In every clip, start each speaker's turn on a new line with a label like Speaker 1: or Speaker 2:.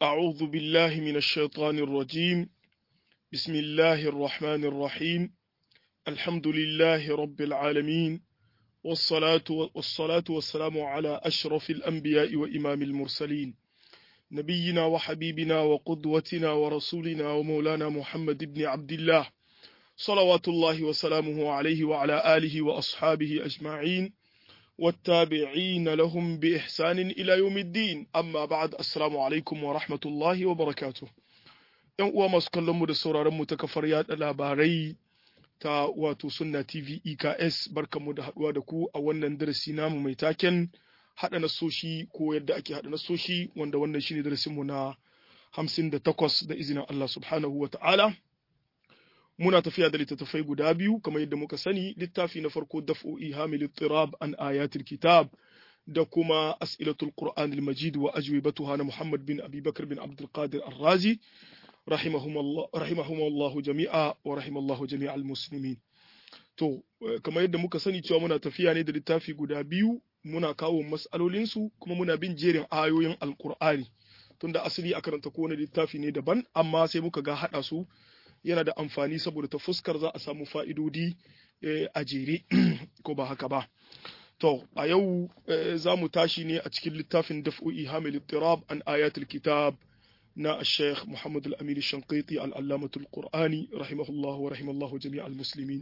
Speaker 1: أعوذ بالله من الشيطان الرجيم بسم الله الرحمن الرحيم الحمد لله رب العالمين والصلاة والصلاة والسلام على أشرف الأنبياء وإمام المرسلين نبينا وحبيبنا وقدوتنا ورسولنا ومولانا محمد بن عبد الله صلوات الله وسلامه عليه وعلى آله وأصحابه أجمعين والتابعين لهم بإحسان إلى يوم الدين أما بعد السلام عليكم ورحمة الله وبركاته ‘Yan uwa masu kallonmu da sauraronmu ta kafar yaɗa labarai ta wato Sunna TV EKS barkanmu da haɗuwa da ku a wannan darasi namu mai taken haɗa nasoshi ko yadda ake haɗa nasoshi wanda wannan shine darasinmu na hamsin da takwas da izinin Allah subhanahu wa ta'ala. Muna tafiya da littattafai guda biyu kamar yadda muka sani littafi na farko daf'o'i hamil tirab an ayatul kitab da kuma as'ilatul qur'an al-majid wa ajwibatuha na Muhammad bin Abi Bakar bin Abdul Qadir Ar-Razi rahimahumullah jami'a wa rahimallahu jami'al muslimin to kamar yadda muka sani cewa muna tafiya ne da littafi guda biyu muna kawo mas'alolinsu kuma muna bin jerin ayoyin alqur'ani tunda asali a karanta kowane littafi ne daban amma sai muka ga haɗa su yana da amfani saboda ta fuskar za a samu fa'idodi a jere ko ba haka ba. To, a yau za mu tashi ne a cikin littafin daf'o'i hamil tirab an ayatul kitab na Sheikh Muhammad al-Amin Shanqiti al-Allamatul Qur'ani rahimahullahu wa rahimallahu jami'al muslimin.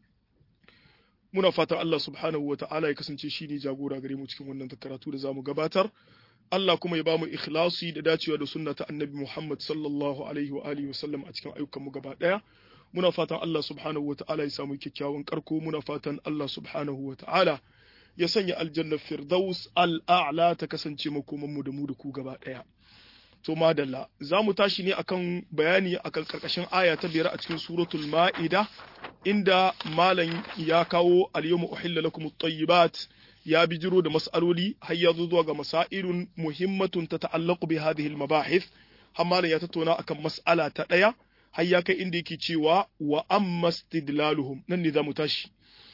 Speaker 1: Muna fatan Allah subhanahu wa ta'ala ya kasance shi ne jagora gare mu cikin wannan karatu da za mu gabatar. Allah kuma ya ba mu ikhlasi da dacewa da sunna ta annabi Muhammad sallallahu alaihi wa alihi wasallam a cikin ayyukanmu gaba daya muna fatan Allah subhanahu wata'ala ya samu kyakkyawan karko muna fatan Allah subhanahu wata'ala ya sanya aljannar firdaus al'a'la ta kasance makoman mu da mu da ku gaba daya to madalla za mu tashi ne akan bayani akan karkashin aya ta biyar a cikin suratul ma'ida inda malam ya kawo al-yawma uhilla lakum at-tayyibat ya bijiro da mas'aloli har ya zo zuwa ga masailun muhimmatun ta ta'allaqu bi hadhihi al-mabahith har ya tattauna akan mas'ala ta daya har ya kai inda yake cewa wa amma istidlaluhum nan ne zamu tashi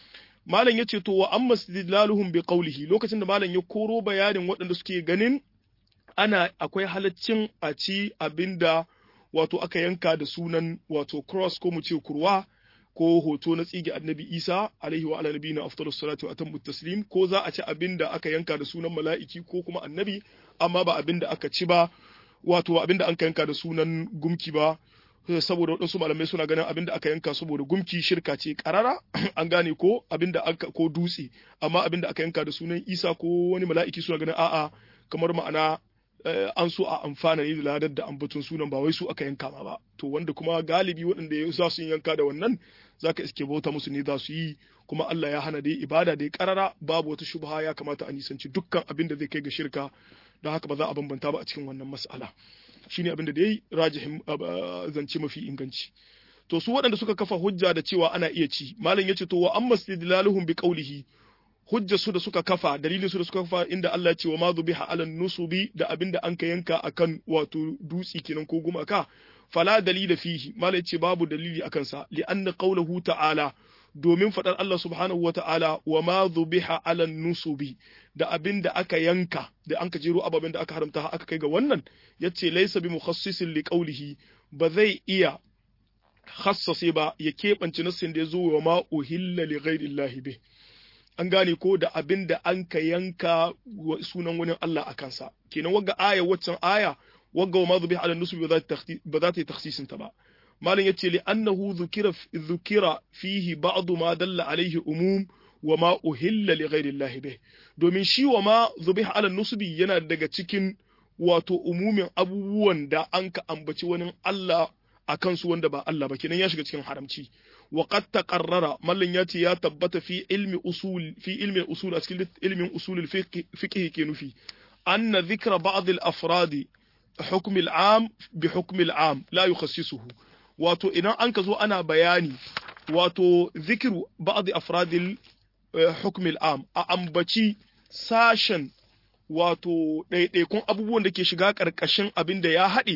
Speaker 1: malam yace to wa amma istidlaluhum bi qawlihi lokacin da malam ya koro bayanin waɗanda suke ganin ana akwai halaccin a ci abinda wato aka yanka da sunan wato cross ko mu ce kurwa ko hoto na tsige annabi isa alaihi wa ala nabiyina afdalus salatu wa atammu taslim ko za a ci abin da aka yanka da sunan mala'iki ko kuma annabi amma ba abin da aka ci ba wato abin da an yanka da sunan gumki ba saboda waɗansu malamai suna ganin abin da aka yanka saboda gumki shirka ce karara an gane ko abin da aka ko dutse amma abin da aka yanka da sunan isa ko wani mala'iki suna ganin a'a kamar ma'ana an so a amfana ne da ladar da ambaton sunan ba wai su aka yanka ma ba to wanda kuma galibi waɗanda ya za su yanka da wannan zaka iske bauta musu ne za su yi kuma Allah ya hana dai ibada dai karara babu wata shubha ya kamata a nisanci dukkan abin da zai kai ga shirka don haka ba za a bambanta ba a cikin wannan mas'ala shine abin da dai rajihin zance mafi inganci to su waɗanda suka kafa hujja da cewa ana iya ci malam yace to wa amma istidlaluhum bi qawlihi hujja su da suka kafa dalilin su da suka kafa inda Allah ce wa ma zubiha ala nusubi da abinda an ka yanka akan wato dutsi kenan ko gumaka fala dalila fihi malai ce babu dalili akan sa li anna qawluhu ta'ala domin fadar Allah subhanahu wata'ala wa ma zubiha ala nusubi da abinda aka yanka da an ka jero ababen da aka haramta aka kai ga wannan yace laysa bi mukhassisin li qawlihi ba zai iya khassase ba ya keɓance nassin da ya zo wa ma uhilla li ghairi bih an gane ko da abin da an ka yanka sunan wani Allah a kansa kenan wagga aya waccan aya wagga wa madhubi ala nusubi ba za ta yi takhsisin ta ba malam yace li annahu dhukira dhukira fihi ba'd ma dalla alaihi umum wa ma uhilla li ghairi Allah bih domin shi wa ma dhubiha ala nusubi yana daga cikin wato umumin abubuwan da an ka ambaci wani Allah a kansu wanda ba Allah ba kenan ya shiga cikin haramci وقد تقرر ملن ياتي يا تبت في علم أصول في علم الأصول أسكيل علم أصول الفقه فقه كنفي أن ذكر بعض الأفراد حكم العام بحكم العام لا يخصصه واتو إنا أنكزو أنا بياني واتو ذكر بعض أفراد الحكم العام أمبتي ساشن wato ɗaiɗaikun abubuwan da ke shiga ƙarƙashin abin da ya haɗe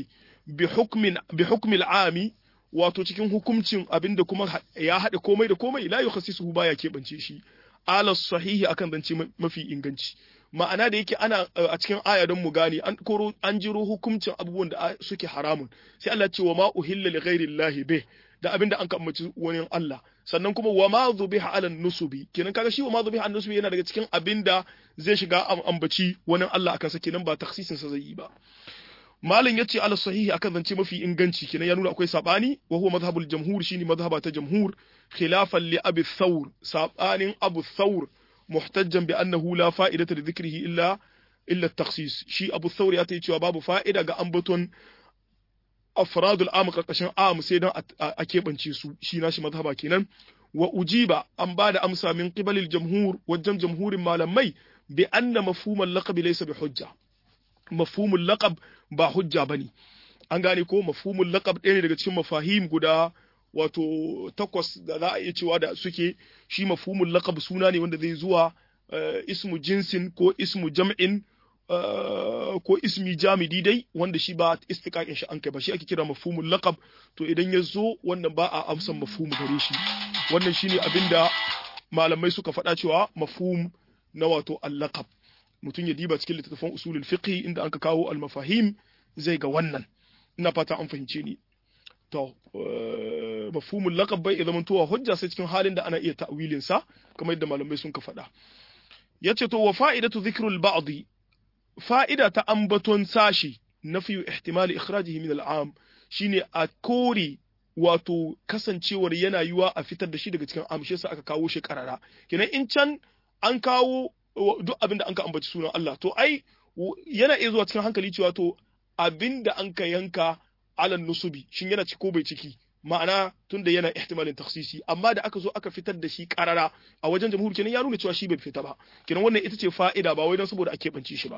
Speaker 1: bi hukmin ami wato cikin hukuncin abinda kuma ya haɗe komai da komai la yukhassisuhu baya keɓance shi ala sahihi akan zance mafi inganci ma'ana da yake ana a cikin aya don mu gane an koro an jiro hukuncin abubuwan da suke haramun sai Allah ce wa ma uhilla li ghairi llahi bih da abin da an kammaci wani Allah sannan kuma wa ma zubiha ala nusubi kenan kaga shi wa ma zubiha ala nusubi yana daga cikin abin da zai shiga ambaci wani Allah akan sa kenan ba taksisin sa zai yi ba malin yace ala sahihi akan zance mafi inganci kenan ya nuna akwai sabani wa huwa madhhabul jamhur shine madhhaba ta jamhur khilafan li abi thawr sabanin abu thawr muhtajjan bi annahu la fa'idata li dhikrihi illa illa at-takhsis shi abu thawr ya ta cewa babu fa'ida ga ambaton afradul am karkashin am sai dan a keɓance su shi nashi mazhaba kenan wa ujiba an ba da amsa min qibalil jamhur wajen jamhurin malamai bi anna mafhumul laqab laysa bi hujja mafhumul laqab ba hujja bane an gane ko mafhumul laqab ɗaya ne daga cikin mafahim guda wato takwas da za a iya cewa da suke shi mafhumul laqab suna ne wanda zai zuwa ismu jinsin ko ismu jam'in ko ismi jamidi dai wanda shi ba istiqaqin shi an kai ba shi ake kira mafhumul laqab to idan ya zo wannan ba a amsan mafhumu gare shi wannan shine abinda malamai suka faɗa cewa mafhum na wato al-laqab mutum ya diba cikin littattafan usulul fiqh inda anka kawo al-mafahim zai ga wannan ina fata an fahimce ni to mafhumul laqab bai idan tuwa hujja sai cikin halin da ana iya ta'wilin sa kamar yadda malamai sun ka faɗa yace to wa fa'idatu dhikrul ba'd fa'ida ta ambaton sashi na fiye ihtimali ikhrajihi min al'am shine a kore wato kasancewar yana yiwa a fitar da shi daga cikin amshe sa aka kawo shi karara kenan in can an kawo duk abin da an ka ambaci sunan Allah to ai yana iya zuwa cikin hankali cewa to abin da an ka yanka alan nusubi shin yana ciki ko bai ciki ma'ana tunda yana ihtimalin taksisi amma da aka zo aka fitar da shi karara a wajen jamhur kenan ya nuna cewa shi bai fita ba kenan wannan ita ce fa'ida ba wai don saboda a keɓance shi ba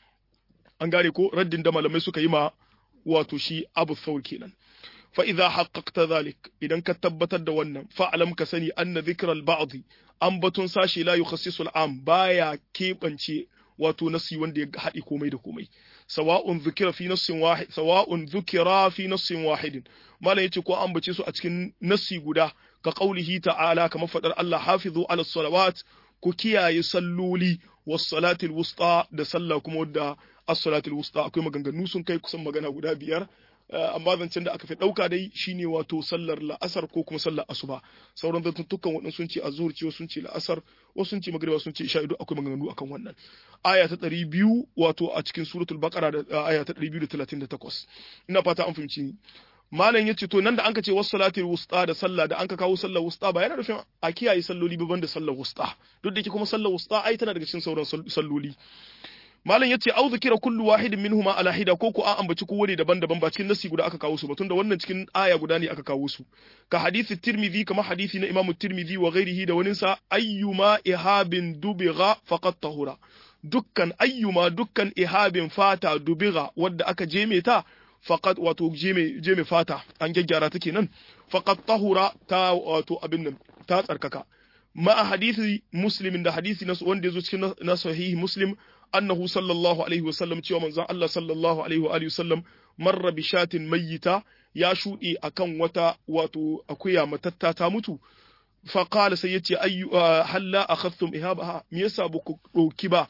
Speaker 1: an gane ko raddin da malamai suka yi ma wato shi abu thawr kenan fa idza haqqaqta zalik idan ka tabbatar da wannan fa alam ka sani anna dhikral ba'd an batun sashi la yukhassisu al'am baya keɓance wato nasi wanda ya haɗi komai da komai sawa'un dhukira fi nassin wahid sawa'un dhukira fi nassin wahidin malam yace ko an bace su a cikin nassi guda ka qaulihi ta'ala kamar fadar Allah hafizu ala salawat ku kiyaye salloli was salatil wusta da sallah kuma wadda as-salatil wusta akwai maganganu sun kai kusan magana guda biyar amma zancen da aka fi ɗauka dai shine wato sallar la'asar ko kuma sallar asuba sauran zantuntukan waɗansu sun ce azur ce sun ce la'asar wasu sun ce magriba sun ce isha ido akwai maganganu akan wannan aya ta ɗari biyu wato a cikin suratul baqara da aya ta ɗari biyu da talatin da takwas ina fata an fahimci ni malam yace to nan da anka ce was salatil wusta da sallah da anka kawo sallar wusta ba yana nufin a kiyaye salloli ba da sallar wusta duk da ke kuma sallar wusta ai tana daga cikin sauran salloli malam yace au zikira kullu wahidin minhuma ala hida ko ko an ambaci kowane daban-daban ba cikin nasi guda aka kawo su ba tunda wannan cikin aya guda ne aka kawo su ka hadisi tirmidhi kama hadisi na imamu tirmidhi wa ghairihi da wani sa ayyuma ihabin dubigha faqat tahura dukkan ayyuma dukkan ihabin fata dubigha wadda aka jeme ta faqat wato jeme jeme fata an gyaggyara ta kenan faqat tahura ta wato abin nan ta tsarkaka ma hadisi muslimin da hadisi na wanda yazo cikin na sahihi muslim annahu sallallahu alaihi wasallam cewa manzon Allah sallallahu alaihi wa alihi wasallam marra bi shatin mayyita ya shuɗe akan wata wato akuya matatta ta mutu fa qala sai yace ayyu halla akhadhtum ihabaha me yasa ba ku dauki ba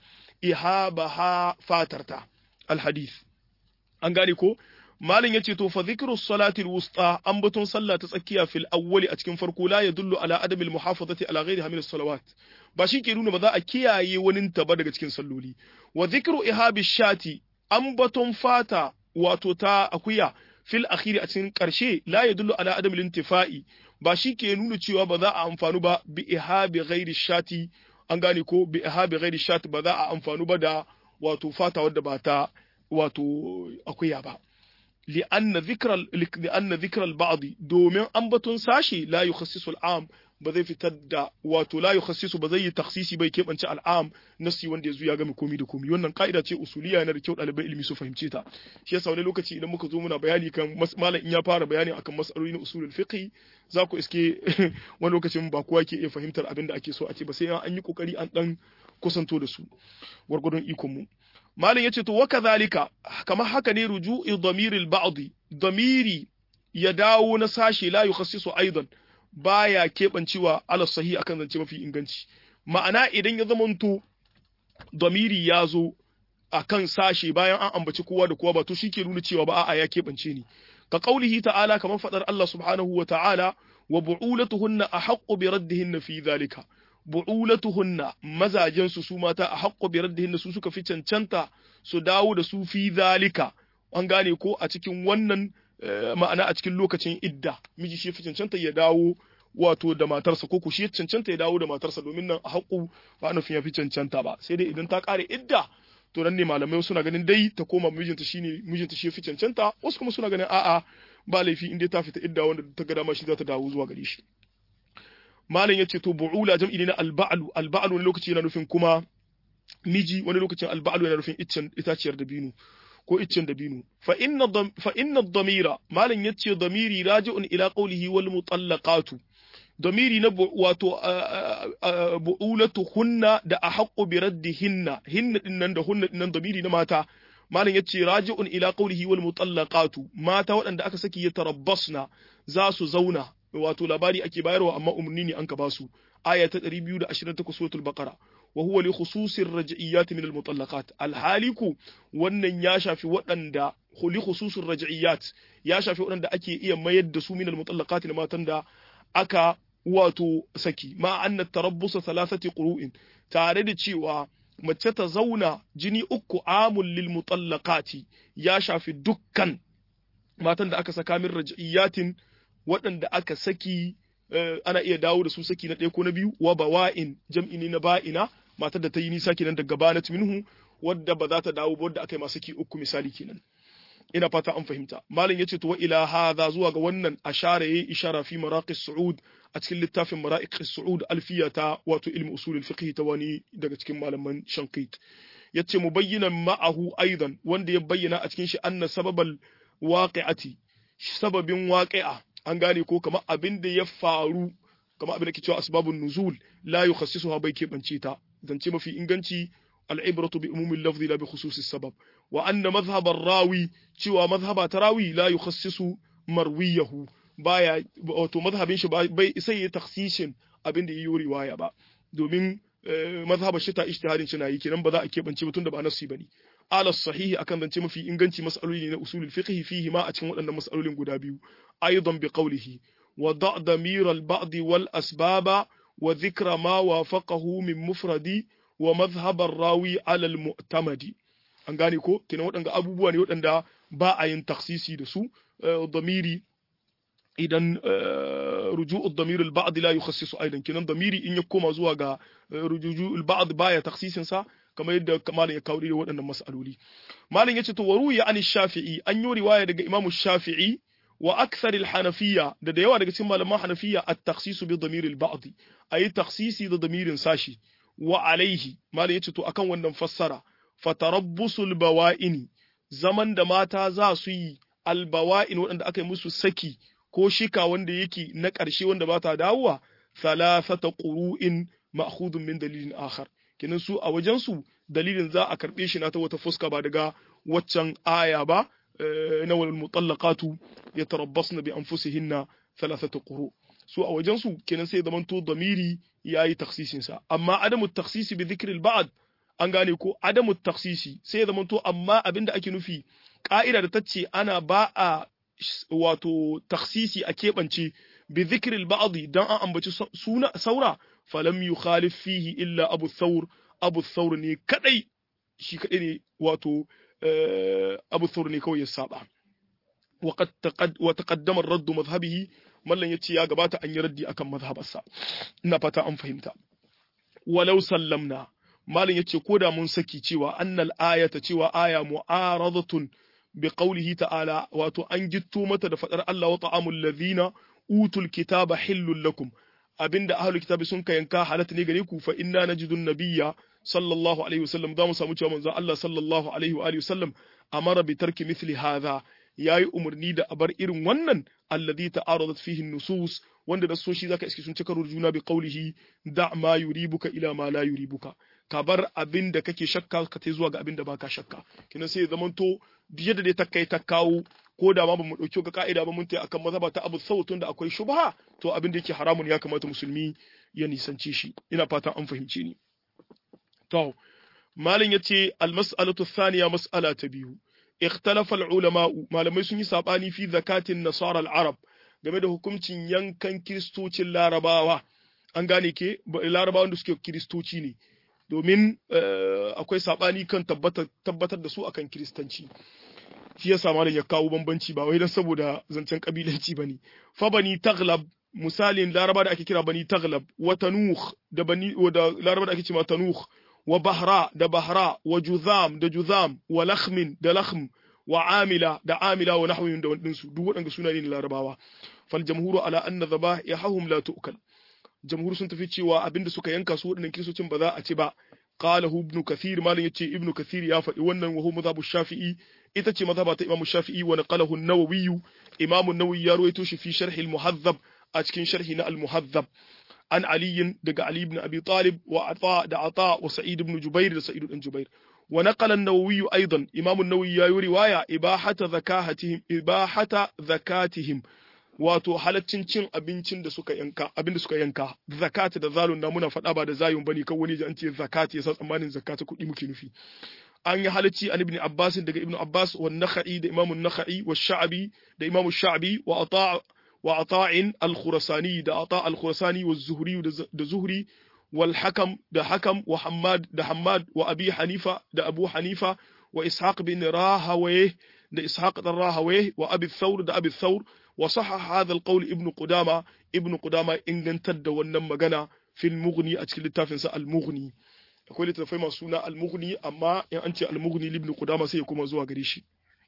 Speaker 1: ihabaha fatarta alhadith an gane ko malin yace to fa dhikru salati alwusta an batun sallah ta tsakiya fil awwali a cikin farko la yadullu ala adamil muhafazati ala ghairiha min salawat ba shi ke nuna ba za a kiyaye wani ta ba daga cikin salloli wa dhikru ihabi shati an batun fata wato ta akuya fil akhiri a cikin karshe la yadullu ala adamil intifa'i ba shi ke nuna cewa ba za a amfanu ba bi ihabi ghairi shati an gane ko bi ihabi ghairi shati ba za a amfanu ba da wato fata wadda ba ta wato akuya ba لأن ذكر لأن ذكر البعض دومين أنبتون ساشي لا يخصص العام بذي في تد واتو لا يخصص بذي تخصيصي بي كيف أنت العام نسي وندي زو يا غمي komi da komi wannan ka'ida ce usuliya yana da kyau ɗalibai ilimi su fahimce ta shi yasa wani lokaci idan muka zo muna bayani kan malam in ya fara bayani akan mas'aloli na usulul fiqh za ku iske wani lokacin ba kowa ke iya fahimtar abin da ake so a ce ba sai an yi kokari an dan kusanto da su gwargwadon ikon mu Malam ya ce, To, waka zalika, kamar haka ne ruju'i damiril ba'di damiri ya dawo na sashe la yukhassisu aidan baya keɓancewa ala sahi akan zance mafi inganci. Ma'ana idan ya zamanto damiri ya zo akan sashe bayan an ambaci kowa da kowa ba to shike nuna cewa ba a'a ya keɓance ni ka qaulihi ta'ala kamar fadar Allah subhanahu wa ta'ala wa bu'ulatuhunna ahaqqu bi raddihinna fi dhalika bu'ulatuhunna mazajen su su mata ahaqqu bi raddihinna su suka fi cancanta su dawo da su fi dhalika an gane ko a cikin wannan ma'ana a cikin lokacin idda miji shi fi cancanta ya dawo wato da matarsa ko ku shi cancanta ya dawo da matarsa domin nan a haƙu ba nufin ya fi cancanta ba sai dai idan ta ƙare idda to nan ne malamai suna ganin dai ta koma mijinta shine mijinta shi fi cancanta wasu kuma suna ganin a'a ba laifi in dai ta fita idda wanda ta ga dama shi za ta dawo zuwa gare shi malam yace to bu'ula jam'i ne na alba'lu alba'lu wani lokaci yana nufin kuma miji wani lokacin alba'lu yana nufin iccen itaciyar dabino ko iccen dabino fa inna fa inna damira malam yace damiri raji'un ila qawlihi wal mutallaqatu damiri na wato bu'ulatu hunna da ahaqqu bi raddihinna hinna dinnan da hunna dinnan damiri na mata malam yace raji'un ila qawlihi wal mutallaqatu mata waɗanda aka saki ya tarabbasna za su zauna wato labari ake bayarwa amma umarni ne an ka basu aya ta 228 suratul baqara wa huwa li khususir raj'iyyat min al mutallaqat al haliku wannan ya shafi waɗanda li khususir raj'iyyat ya shafi waɗanda ake iya mayar da su min al mutallaqat na matan da aka wato saki ma anna tarabbusa thalathati qurun tare da cewa mace ta zauna jini uku amul lil mutallaqati ya shafi dukkan matan da aka saka min raj'iyatin waɗanda aka saki ana iya dawo da su saki na ɗaya ko na biyu wa bawa'in jam'i ne na ba'ina matar da ta yi nisa kenan daga banat minhu wadda ba za ta dawo ba wadda aka yi masu saki uku misali kenan ina fata an fahimta malam yace to wa ila hadha zuwa ga wannan ashara yayi ishara fi maraqis su'ud a cikin littafin maraqis su'ud alfiya ta wato ilmi usul al-fiqh ta wani daga cikin malaman shankit yace mubayyinan ma'ahu aidan wanda ya bayyana a cikin shi anna sababal waqi'ati sababin waqi'a an gane ko kamar abin da ya faru kamar abin da ke cewa asbabun nuzul la yukhassisuha bai keɓance ta zance mafi inganci al'ibratu bi umumin lafzi la bi khususis sabab wa anna mazhabar rawi cewa mazhaba ta rawi la yukhassisu marwiyahu baya wato mazhabin shi bai sai ya takhsishin abin da yayi riwaya ba domin mazhabar shi ta ijtihadin shi na yi kenan ba za a keɓance mutum da ba nasi bane ala sahihi akan zance mafi inganci mas'aloli na usulul fiqh fihi ma a cikin waɗannan mas'alolin guda biyu aidan bi qawlihi wa da' damir al ba'd wal asbaba wa dhikra ma wafaqahu min mufradi wa mazhabar rawi ala al mu'tamadi an gane ko kenan waɗanda abubuwa ne waɗanda ba a yin taksisi da su damiri idan ruju'u damir al ba'd la yukhassisu aidan kenan damiri in ya koma zuwa ga ruju'u al ba'd baya taksisin sa kamar yadda malam ya kawo da waɗannan mas'aloli malam yace to waruya an shafi'i an yi riwaya daga imamu shafi'i wa akthar al-hanafiyya da da yawa daga cikin malaman hanafiyya at-takhsis bi damir al-ba'd ayi takhsisi da damirin sashi wa alaihi malam yace to akan wannan fassara fatarabbusul bawa'ini zaman da mata za su yi albawa'in waɗanda aka yi musu saki ko shika wanda yake na ƙarshe wanda ba ta dawowa thalathata qurun ma'khudun min dalilin akhar kenan su a wajensu dalilin za a karɓe shi na ta wata fuska ba daga waccan aya ba na wal mutallaqatu yatarabbasna bi anfusihinna thalathata quru su a wajensu kenan sai zaman to damiri yayi takhsisin sa amma adamu takhsisi bi dhikri al an gane ko adamu takhsisi sai zaman to amma abinda ake nufi ka'ida da tace ana ba a wato takhsisi a keɓance bi dhikri al dan an ambaci suna saura falam yukhalif fihi illa abu thawr abu thawr ne kadai shi kadai ne wato abu thawr ne kawai ya saba وقد تقد وتقدم الرد مذهبه mallan yace ya gabata an yi raddi akan mazhabarsa ina fata an fahimta walau sallamna mallan yace ko da mun saki cewa annal ayata cewa aya mu'aradatun bi qawlihi ta'ala wato an gitto mata da fadar Allah wa ta'amul ladhina utul kitaba hillul lakum abinda ahlul kitabi sun kayanka halatta ne gare ku fa inna najidun nabiyya sallallahu alaihi wasallam za mu samu cewa manzo Allah sallallahu alaihi wa alihi wasallam amara bi tarki mithli hadha yayi umarni da abar irin wannan alladhi ta'aradat fihi nusus wanda da soshi zaka iske sun cika juna bi qawlihi da ma yuribuka ila ma la yuribuka ka bar abin da kake shakka ka tai zuwa ga abin da baka shakka kina sai zamanto yadda dai ta kai ta kawo ko da ma bamu dauki ga ka'ida ba mun tai akan mazhaba ta abu sautun da akwai shubha to abin da yake haramun ya kamata musulmi ya nisanci shi ina fata an fahimce ni to malin yace al-mas'alatu thaniya mas'ala ta biyu ikhtalafa al-ulama malamai sun yi sabani fi zakatin nasara al-arab game da hukuncin yankan kiristocin larabawa an gane ke larabawan da suke kiristoci ne domin akwai sabani kan tabbatar da su akan kiristanci shi yasa malam ya kawo bambanci ba wai dan saboda zancen kabilanci bane fa bani taglab misalin laraba da ake kira bani taglab wa tanuh da bani da laraba da ake cewa tanuh wa bahra da bahra wa juzam da juzam wa lakhmin da lakhm wa amila da amila wa nahwin da wadin su duk waɗanda suna ne larabawa fal jamhuru ala anna dhabahum la tu'kal jamhur sun tafi cewa abinda suka yanka su waɗannan kiristocin ba za a ci ba qalahu ibn kathir malam yace ibn kathir ya faɗi wannan wa huwa madhhabu shafi'i ita ce mazhaba ta imam shafi'i wa naqalahu an-nawawi imam an-nawawi ya ruwaito shi fi sharh al-muhadhab a cikin sharhi na al-muhadhab an ali daga ali ibn abi talib wa ata da ata wa sa'id ibn jubair da sa'id ibn jubair wa naqala an-nawawi aidan imam an-nawawi ya yi riwaya ibahata zakahatihim ibahata zakatihim wato halaccin cin abincin da suka yanka abin da suka yanka zakati da zalun na muna faɗa ba da zayun bane kan wani ji an ce zakati yasa tsammanin zakati kuɗi muke nufi an yi halacci an ibn abbas daga ibn abbas wa nakhai da imam nakhai wa sha'bi da imam sha'bi wa ata wa ata'in al-khurasani da ata al-khurasani wa zuhri da zuhri wal hakam da hakam wa hammad da hammad wa abi hanifa da abu hanifa wa ishaq bin rahawayh da ishaq dan rahawayh wa abi thawr da abi thawr وصحح هذا القول ابن قدامة ابن قدامة إن جنتد wannan magana في المغني a cikin littafin sa al-mughni akwai littafai masu suna al-mughni amma in an ce al-mughni ibn qudama sai ya kuma zuwa gare shi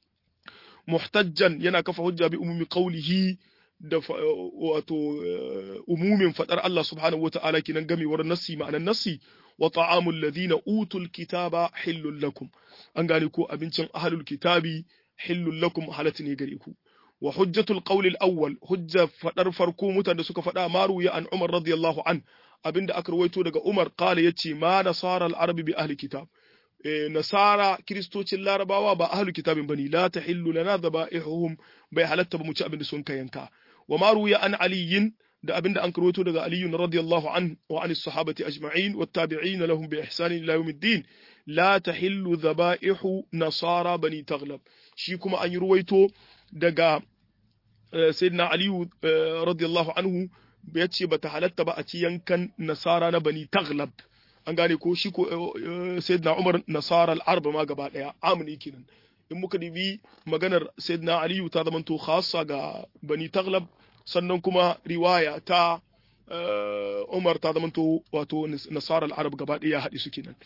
Speaker 1: muhtajjan yana kafa hujja bi umumi qawlihi da wato umumin fadar Allah subhanahu wata'ala kinan gamewar nassi ma'anan nassi wa ta'amul ladina utul kitaba hillul lakum an gane ko abincin ahlul kitabi hillul lakum halatu ne gare ku wa hujjatul qawl al-awwal hujja fadar farko mutan da suka fada maru ya an Umar radiyallahu an abinda aka rawaito daga Umar qala yace ma nasara al-arabi bi ahli kitab eh nasara kristocin larabawa ba ahli kitabin bane la tahillu lana dhabaihum bai halatta ba mu ci abinda sun kayanka wa maru ya an aliyin da abinda an rawaito daga Ali radiyallahu an wa an sahabati ajma'in wat tabi'in lahum bi ihsan ila yawmiddin la tahillu dhabaihu nasara bani taghlab shi kuma an yi ruwaito daga sayyidina aliyu radiyallahu anhu ya ce bata halatta ba a ci yankan nasara na bani taglab an gane ko shi ko sayyidina umar nasara al-arba ma gaba daya amini kenan in muka dibi maganar sayyidina aliyu ta zamanto khassa ga bani taglab sannan kuma riwaya ta umar ta zamanto wato nasara al-arab gaba daya haɗi su kenan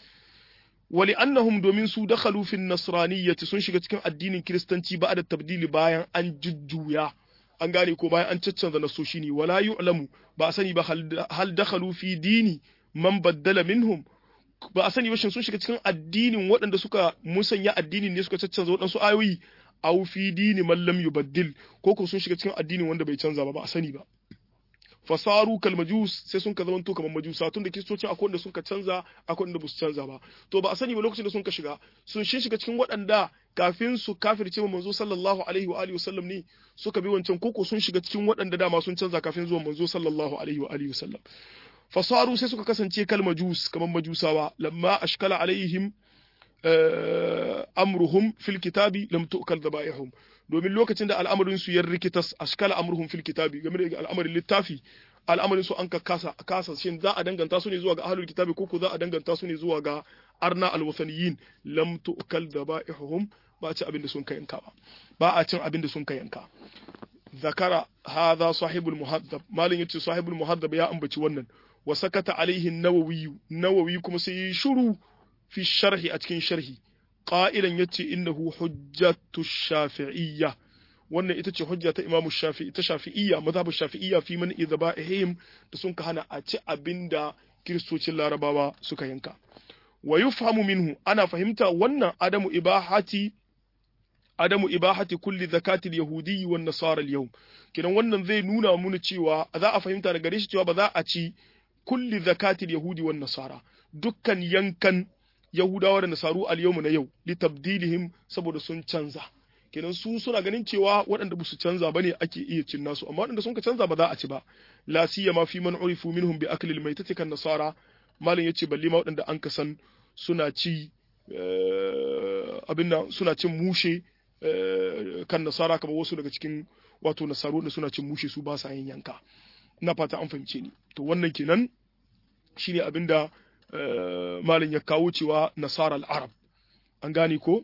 Speaker 1: ولأنهم domin su dakhalu fi nasraniyyati sun shiga cikin addinin kiristanci ba da tabdili bayan an jujjuya an gane ko bayan an caccanza nasoshi ne wala yu'lamu ba a sani ba hal dakhalu fi dini man baddala minhum ba a sani ba shin sun shiga cikin addinin waɗanda suka musanya addinin ne suka caccanza waɗansu ayoyi aw fi dini man lam yubaddil ko ko sun shiga cikin addinin wanda bai canza ba ba a sani ba fasaru kal majus sai sun ka zamanto kamar majusa tun da kiristoci akwai wanda sun ka canza akwai wanda basu canza ba to ba a sani ba lokacin da sun ka shiga sun shin shiga cikin waɗanda kafin su kafirce manzo sallallahu alaihi wa alihi wasallam ne suka bi wancan koko sun shiga cikin waɗanda dama sun canza kafin zuwan manzo sallallahu alaihi wa alihi wasallam fasaru sai suka kasance kal majus kamar majusawa lamma ashkala alaihim amruhum fil kitabi lam tu'kal dhabaihum domin lokacin da al'amarin su ya rikitas ashkala amruhum fil kitabi game da al'amarin littafi al'amarin su an ka kasa kasa shin za a danganta su ne zuwa ga ahlul kitabi ko ko za a danganta su ne zuwa ga arna alwasaniyin lam tu'kal dhabaihum ba a ci abin da sun kai yanka ba ba a cin abin da sun kai yanka zakara hadha sahibul muhaddab malin yace sahibul muhaddab ya ambaci wannan wa sakata alaihi an-nawawi nawawi kuma sai yi shuru fi sharhi a cikin sharhi qa'ilan yace innahu hujjatu shafi'iyya wannan ita ce hujja ta imamu shafi'i ta shafi'iyya mazhabu shafi'iyya fi man idhaba'ihim da sun ka hana a ci abinda kiristocin larabawa suka yanka wa yufhamu minhu ana fahimta wannan adamu ibahati adamu ibahati kulli zakati al-yahudi wan nasara al-yawm kidan wannan zai nuna muna cewa za a fahimta daga gare shi cewa ba za a ci kulli zakati al-yahudi wan nasara dukkan yankan yahudawa da nasaru al-yawm na yau li tabdilihim saboda sun canza kenan su suna ganin cewa waɗanda ba su canza ba ne ake iya cin nasu amma waɗanda sun ka canza ba za a ci ba la siyama fi man urifu minhum bi akli al-maitati kan nasara malam yace balle ma waɗanda an ka san suna ci abin nan suna cin mushe kan nasara kamar wasu daga cikin wato nasaru da suna cin mushe su ba sa yin yanka ina fata an fahimce ni to wannan kenan shine abin da malin ya kawo cewa nasara al-arab an gane ko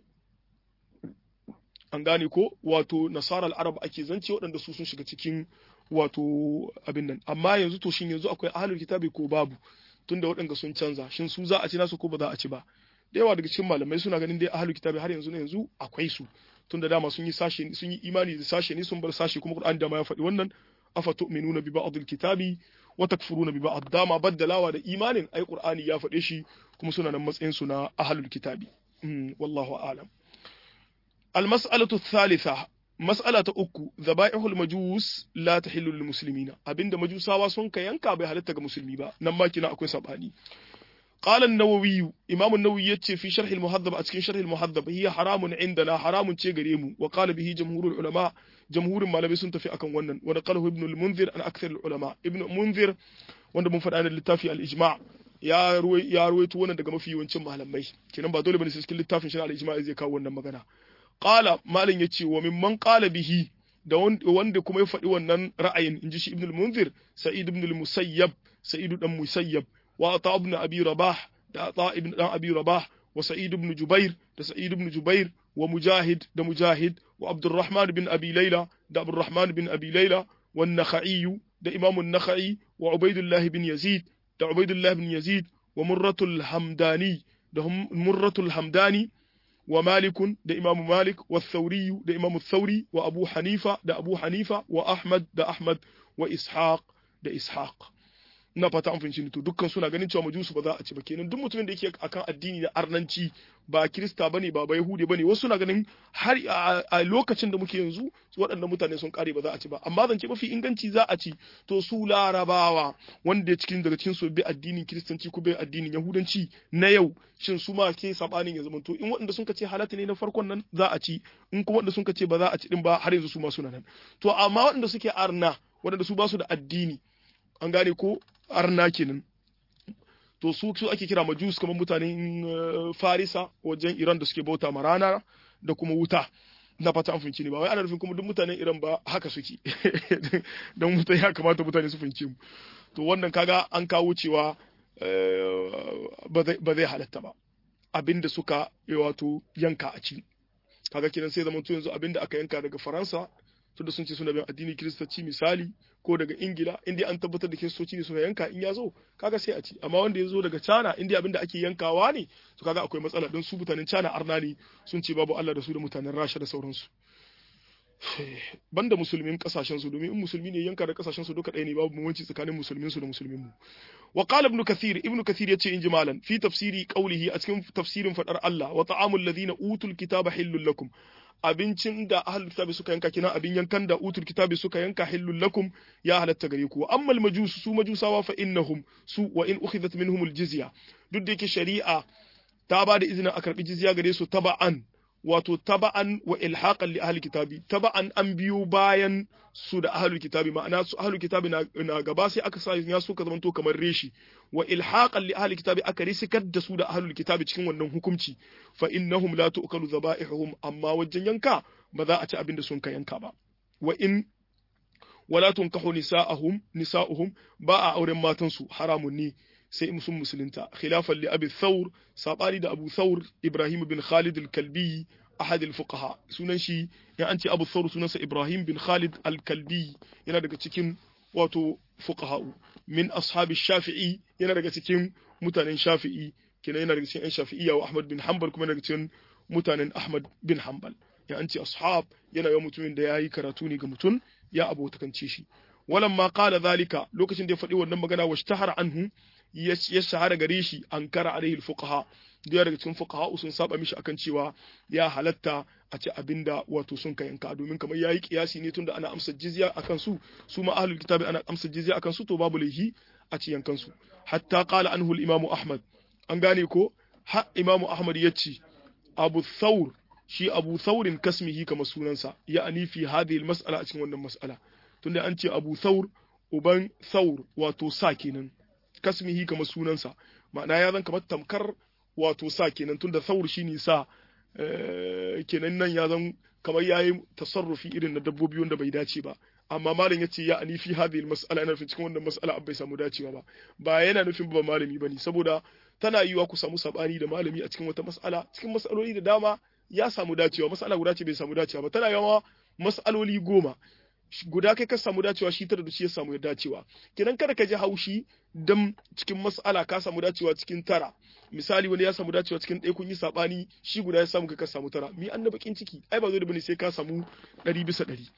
Speaker 1: an gane ko wato nasara al-arab ake zance waɗanda su sun shiga cikin wato abin nan amma yanzu to shin yanzu akwai ahlul kitabi ko babu tunda waɗanda sun canza shin su za a ci nasu ko ba za a ci ba da yawa daga cikin malamai suna ganin dai ahlul kitabi har yanzu ne yanzu akwai su tunda dama sun yi sashe sun yi imani da sashe ne sun bar sashe kuma Qur'ani da ma ya faɗi wannan afa tu'minuna bi ba'dil kitabi wa takfuruna bi ba'd dama baddalawa da imanin ai Qur'ani ya faɗe shi kuma suna nan matsayin su na ahlul kitabi wallahu a'lam المسألة الثالثة مسألة أكو ذبائح المجوس لا تحل للمسلمين أبين مجوسا واسون كيانكا بهالتك مسلمي با نما كنا أكو سبحاني قال النووي إمام النووي يتشي في شرح المهذب أتكين شرح المهذب هي حرام عندنا حرام تيغريم وقال به جمهور العلماء جمهور ما لم يسنت في أكن ونن ونقله ابن المنذر عن أكثر العلماء ابن المنذر wanda mun faɗa na littafi al-ijma ya ruwai ya ruwaito wannan daga mafi yawancin malamai kenan ba dole bane sai cikin littafin shi al-ijma zai kawo wannan magana qala malin yace wa mimman qala bihi da wanda kuma ya faɗi wannan ra'ayin inji shi ibn al-munzir sa'id ibn al-musayyab sa'id dan musayyab wa ata ibn abi rabah da ata ibn dan abi rabah wa sa'id ibn jubair da sa'id ibn jubair wa mujahid da mujahid wa abdurrahman bin abi layla da abdurrahman bin abi layla wa an-nakhai da imam an-nakhai wa ubaidullah bin yazid da ubaidullah bin yazid wa murratul hamdani da murratul hamdani wa malikun da imamu malik wa thauriyu da imamu thauri wa abu hanifa da abu hanifa wa ahmad da ahmad wa ishaq da ishaq ina fata an fahimci to dukkan suna ganin cewa majusu ba za a ci ba kenan duk mutumin da yake akan addini da arnanci ba kirista bane ba ba yahudi bane wasu suna ganin har a lokacin da muke yanzu waɗannan mutane sun kare ba za a ci ba amma zan ce mafi inganci za a ci to su larabawa wanda cikin daga cikin su bi addinin kiristanci ko bi addinin yahudanci na yau shin su ma ke sabanin ya zama to in waɗanda sun ce halatta ne na farkon nan za a ci in kuma waɗanda sun ce ba za a ci din ba har yanzu su ma suna nan to amma waɗanda suke arna waɗanda su ba su da addini an gane ko arna kenan to su su ake kira majus kamar mutanen farisa wajen iran da suke bauta ma rana da kuma wuta na fata an fahimci ne ba wai ana nufin kuma duk mutanen iran ba haka suke don mutane ya kamata mutane su fahimci mu to wannan kaga an kawo cewa ba zai halatta ba abinda suka wato yanka a ci kaga kenan sai zama yanzu abinda aka yanka daga faransa tunda sun ce suna bin addini kiristanci misali ko daga ingila inda an tabbatar da kiristoci ne suna yanka in ya zo kaga sai a ci amma wanda ya zo daga cana inda abin da ake yankawa ne to kaga akwai matsala don su mutanen cana arna ne sun ce babu allah da su da mutanen rasha da sauransu banda musulmin kasashen su domin in musulmi ne yanka da kasashen su duka ɗaya ne babu bambanci tsakanin musulmin su da musulmin mu wa qala ibn kathir ibn kathir yace in jimalan fi tafsiri qawlihi a cikin tafsirin fadar Allah wa ta'amul ladina utul kitaba hillul lakum abincin da ahlul kitabi suka yanka kina abin yankan da utul kitabi suka yanka hillul lakum ya halatta gare ku amma al majus su majusawa fa innahum su wa in ukhidhat minhum al jizya duk da yake shari'a ta ba da izinin a karbi jizya gare su taba'an wato taba'an wa ilhaqan li ahli kitabi taba'an an biyo bayan su da ahlul kitabi ma'ana su ahlul kitabi na, na gaba sai aka sa ya suka zamanto kamar reshi wa ilhaqan li ahli kitabi aka risikar da su da ahlul kitabi cikin wannan hukunci fa innahum la tu'kalu dhaba'ihum amma wajen yanka ba za a ci abin da sun ka yanka ba wa in wala tunkahu nisa'ahum nisa'uhum ba a auren matan su haramun ne sai sun musulunta khilafan li abi thawr sabani da abu thawr ibrahim bin khalid al-kalbi ahad al-fuqaha sunan shi ya an ce abu thawr sunansa ibrahim bin khalid al-kalbi yana daga cikin wato fuqaha min ashabi shafi'i yana daga cikin mutanen shafi'i kenan yana daga cikin yan shafi'iyya wa ahmad bin hanbal kuma daga cikin mutanen ahmad bin hanbal ya an ce ashab yana yawan mutumin da yayi karatu ne ga mutum ya abotakance shi walamma qala zalika lokacin da ya faɗi wannan magana wa shtahara anhu ya shahara gare shi an kara alaihi fuqaha da daga cikin fuqaha sun saba mishi akan cewa ya halatta a ci abinda wato sun ka yanka domin kamar yayi kiyasi ne tunda ana amsa jizya akan su su ma ahlul kitabi ana amsa jizya akan su to babu laihi a ci yankan su hatta qala anhu al-imam ahmad an gane ko ha imam ahmad yace abu thawr shi abu thawrin kasmihi kamar sunansa ya'ani fi hadhihi al-mas'ala a cikin wannan mas'ala tunda an ce abu thawr uban thawr wato sa kenan kasmihi kamar sunansa ma'ana ya zan kamar tamkar wato sa kenan tunda thawr shine sa kenan nan ya zan kamar yayi tasarrufi irin na dabbobi wanda bai dace ba amma malam yace ya ani fi hadhihi almas'ala yana nufin cikin wannan mas'ala bai samu dacewa ba ba yana nufin ba malami bane saboda tana yiwa ku samu sabani da malami a cikin wata mas'ala cikin mas'aloli da dama ya samu dacewa mas'ala guda ce bai samu dacewa ba tana yawa mas'aloli goma guda kai ka samu dacewa shi tara da shi ya samu ya dacewa kenan kada ka ji haushi dan cikin mas'ala ka samu dacewa cikin tara misali wani ya samu dacewa cikin ɗaya kun yi sabani shi guda ya samu kai ka samu tara mi an da bakin ciki ai ba zo da bane sai ka samu ɗari bisa ɗari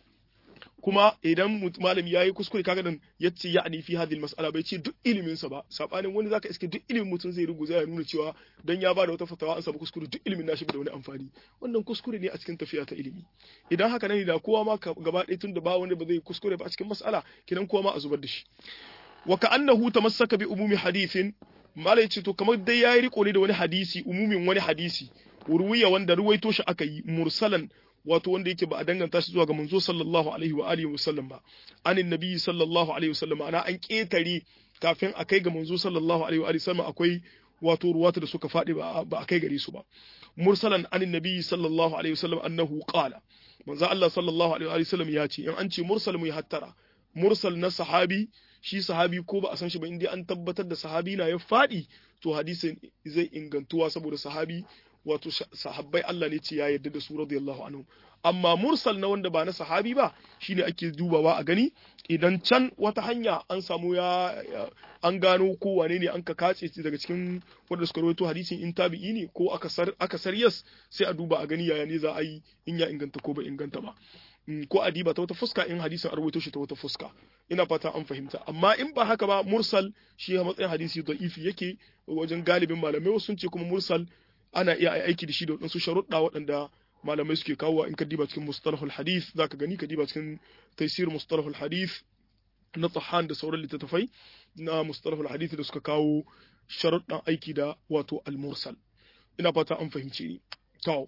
Speaker 1: kuma idan malami yayi kuskure kaga nan yace ya ani fi hadhihi mas'ala bai ce duk ilimin sa ba sabanin wani zaka iske duk ilimin mutum zai ruguza ya nuna cewa dan ya bada wata fatawa an samu kuskure duk ilimin nashi da wani amfani wannan kuskure ne a cikin tafiya ta ilimi idan haka nan da kowa ma gaba ɗaya tunda ba wanda ba zai kuskure ba a cikin mas'ala kidan kowa ma a zubar da shi wa ka'annahu tamassaka bi umumi hadithin malai ce to kamar dai yayi riko ne da wani hadisi umumin wani hadisi ruwiya wanda ruwaito shi aka yi mursalan wato wanda yake ba a danganta shi zuwa ga manzo sallallahu alaihi wa alihi wasallam ba anin nabi sallallahu alaihi wasallam ana an ketare kafin a kai ga manzo sallallahu alaihi wa alihi wasallam akwai wato ruwata da suka faɗi ba a kai gare su ba mursalan anin nabi sallallahu alaihi wasallam annahu qala manzo Allah sallallahu alaihi wa alihi wasallam ya ce in an ce mursal mu hattara mursal na sahabi shi sahabi ko ba a san shi ba indai an tabbatar da sahabi na ya faɗi to hadisin zai ingantuwa saboda sahabi wato sahabbai Allah ne ce ya yarda da su radiyallahu anhu amma mursal na wanda ba na sahabi ba shine ake dubawa a gani idan can wata hanya an samu ya an gano ko wane ne an ka kace daga cikin wanda suka rawaito hadisin in tabi'i ne ko aka sar aka sariyas sai a duba a gani yaya ne za a yi in ya inganta ko ba inganta ba ko a diba ta wata fuska in hadisin a rawaito shi ta wata fuska ina fata an fahimta amma in ba haka ba mursal shi a matsayin hadisi da'ifi yake wajen galibin malamai sun ce kuma mursal ana iya aiki da shi da waɗansu sharuɗa waɗanda malamai suke kawo in ka diba cikin mustalahul hadith za ka gani ka diba cikin taisir mustalahul hadith na tsahan da sauran littattafai na mustalahul hadith da suka kawo sharuɗan aiki da wato al-mursal ina fata an fahimce ni to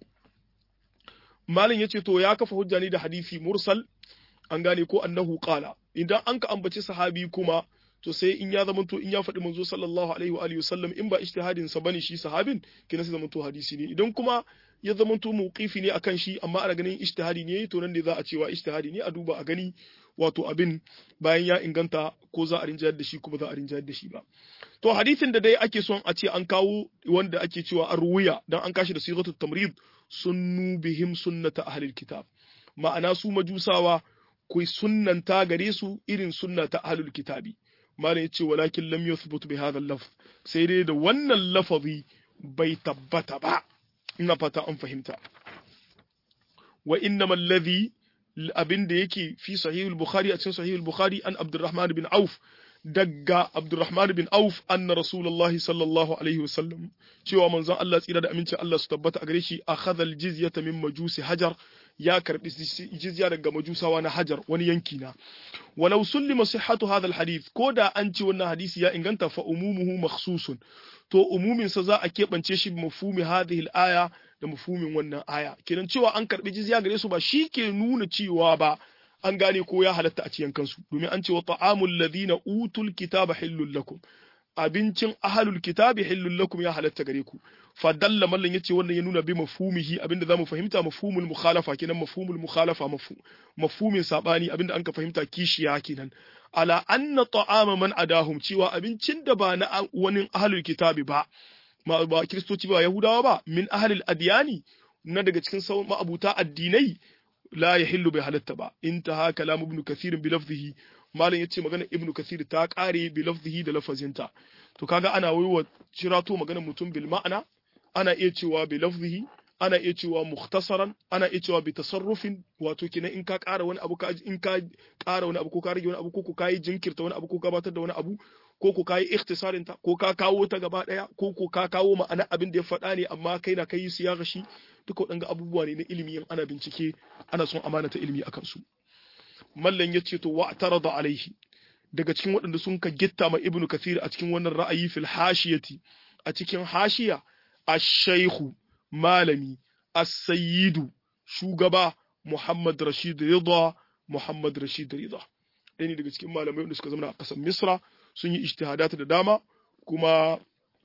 Speaker 1: malin yace to ya kafa hujja ne da hadisi mursal an gane ko annahu qala idan an ka ambaci sahabi kuma to sai in ya zama to in ya faɗi manzo sallallahu alaihi wa alihi wasallam in ba ijtihadin sa bane shi sahabin kina sai zama to hadisi ne idan kuma ya zama to mawqifi ne akan shi amma ana ganin ijtihadi ne to nan ne za a cewa ijtihadi ne a duba a gani wato abin bayan ya inganta ko za a rinjayar da shi kuma za a rinjayar da shi ba to hadisin da dai ake son a ce an kawo wanda ake cewa an ruwiya dan an kashi da sigatu tamrid sunnu bihim sunnata ahlil kitab ma'ana su majusawa ku sunnanta gare su irin sunnata ahlul kitabi malam yace walakin lam yuthbut bi hadha al-lafz sai dai da wannan lafazi bai tabbata ba ina fata an fahimta wa innamal ladhi abin da yake fi sahih al-bukhari a cikin sahih al-bukhari an abdurrahman bin auf daga abdurrahman bin auf anna rasulullahi sallallahu alaihi wasallam cewa manzon Allah tsira da amincin Allah su tabbata a gare shi akhadha al-jizyata min majusi hajar ya karbi jizya daga majusawa na hajar wani yanki na walau sullima sihhatu hadha alhadith ko da an ce wannan hadisi ya inganta fa umumuhu makhsusun to umumin sa za a keɓance shi mafhumi hadhihi alaya da mafhumin wannan aya kenan cewa an karbi jizya gare su ba shi ke nuna cewa ba an gane ko ya halatta a ciyan kansu domin an ce wa ta'amul ladina utul kitaba hillul lakum abincin ahalul kitabi hillul lakum ya halatta gare ku fa dalla mallan yace wannan ya nuna bi mafhumihi abinda zamu fahimta mafhumul mukhalafa kenan mafhumul mukhalafa mafhumin sabani abinda anka fahimta kishiya kenan ala anna ta'ama man adahum cewa abincin da ba na wani ahalul kitabi ba ma ba kristoci ba yahudawa ba min ahalil adyani na daga cikin sauran ma'abuta addinai la yahillu bai halatta ba intaha kalam ibn kathir bi lafzihi malam yace magana ibnu kathir ta kare bi lafzihi da lafazinta to kaga ana waiwa shirato magana mutum bil ma'ana ana iya cewa bi lafzihi ana iya cewa mukhtasaran ana iya cewa bi tasarrufin wato kenan in ka ƙara wani abu ka in ka ƙara wani abu ko ka rage wani abu ko ka yi jinkirta wani abu ko ka batar da wani abu ko ko ka yi ikhtisarin ta ko ka kawo ta gaba daya ko ko ka kawo ma'ana abin da ya faɗa ne amma kai na kai su ya gashi duka waɗanga abubuwa ne na ilimi in ana bincike ana son amana ta ilimi akan su mallan ya ce to wa tarada alaihi daga cikin waɗanda sun ka gitta ma ibnu kathir a cikin wannan ra'ayi fil hashiyati a cikin hashiya ash-shaykhu malami as-sayyidu shugaba muhammad rashid rida muhammad rashid rida ɗaya ne daga cikin malamai wanda suka zama a ƙasar misra sun yi ijtihadat da dama kuma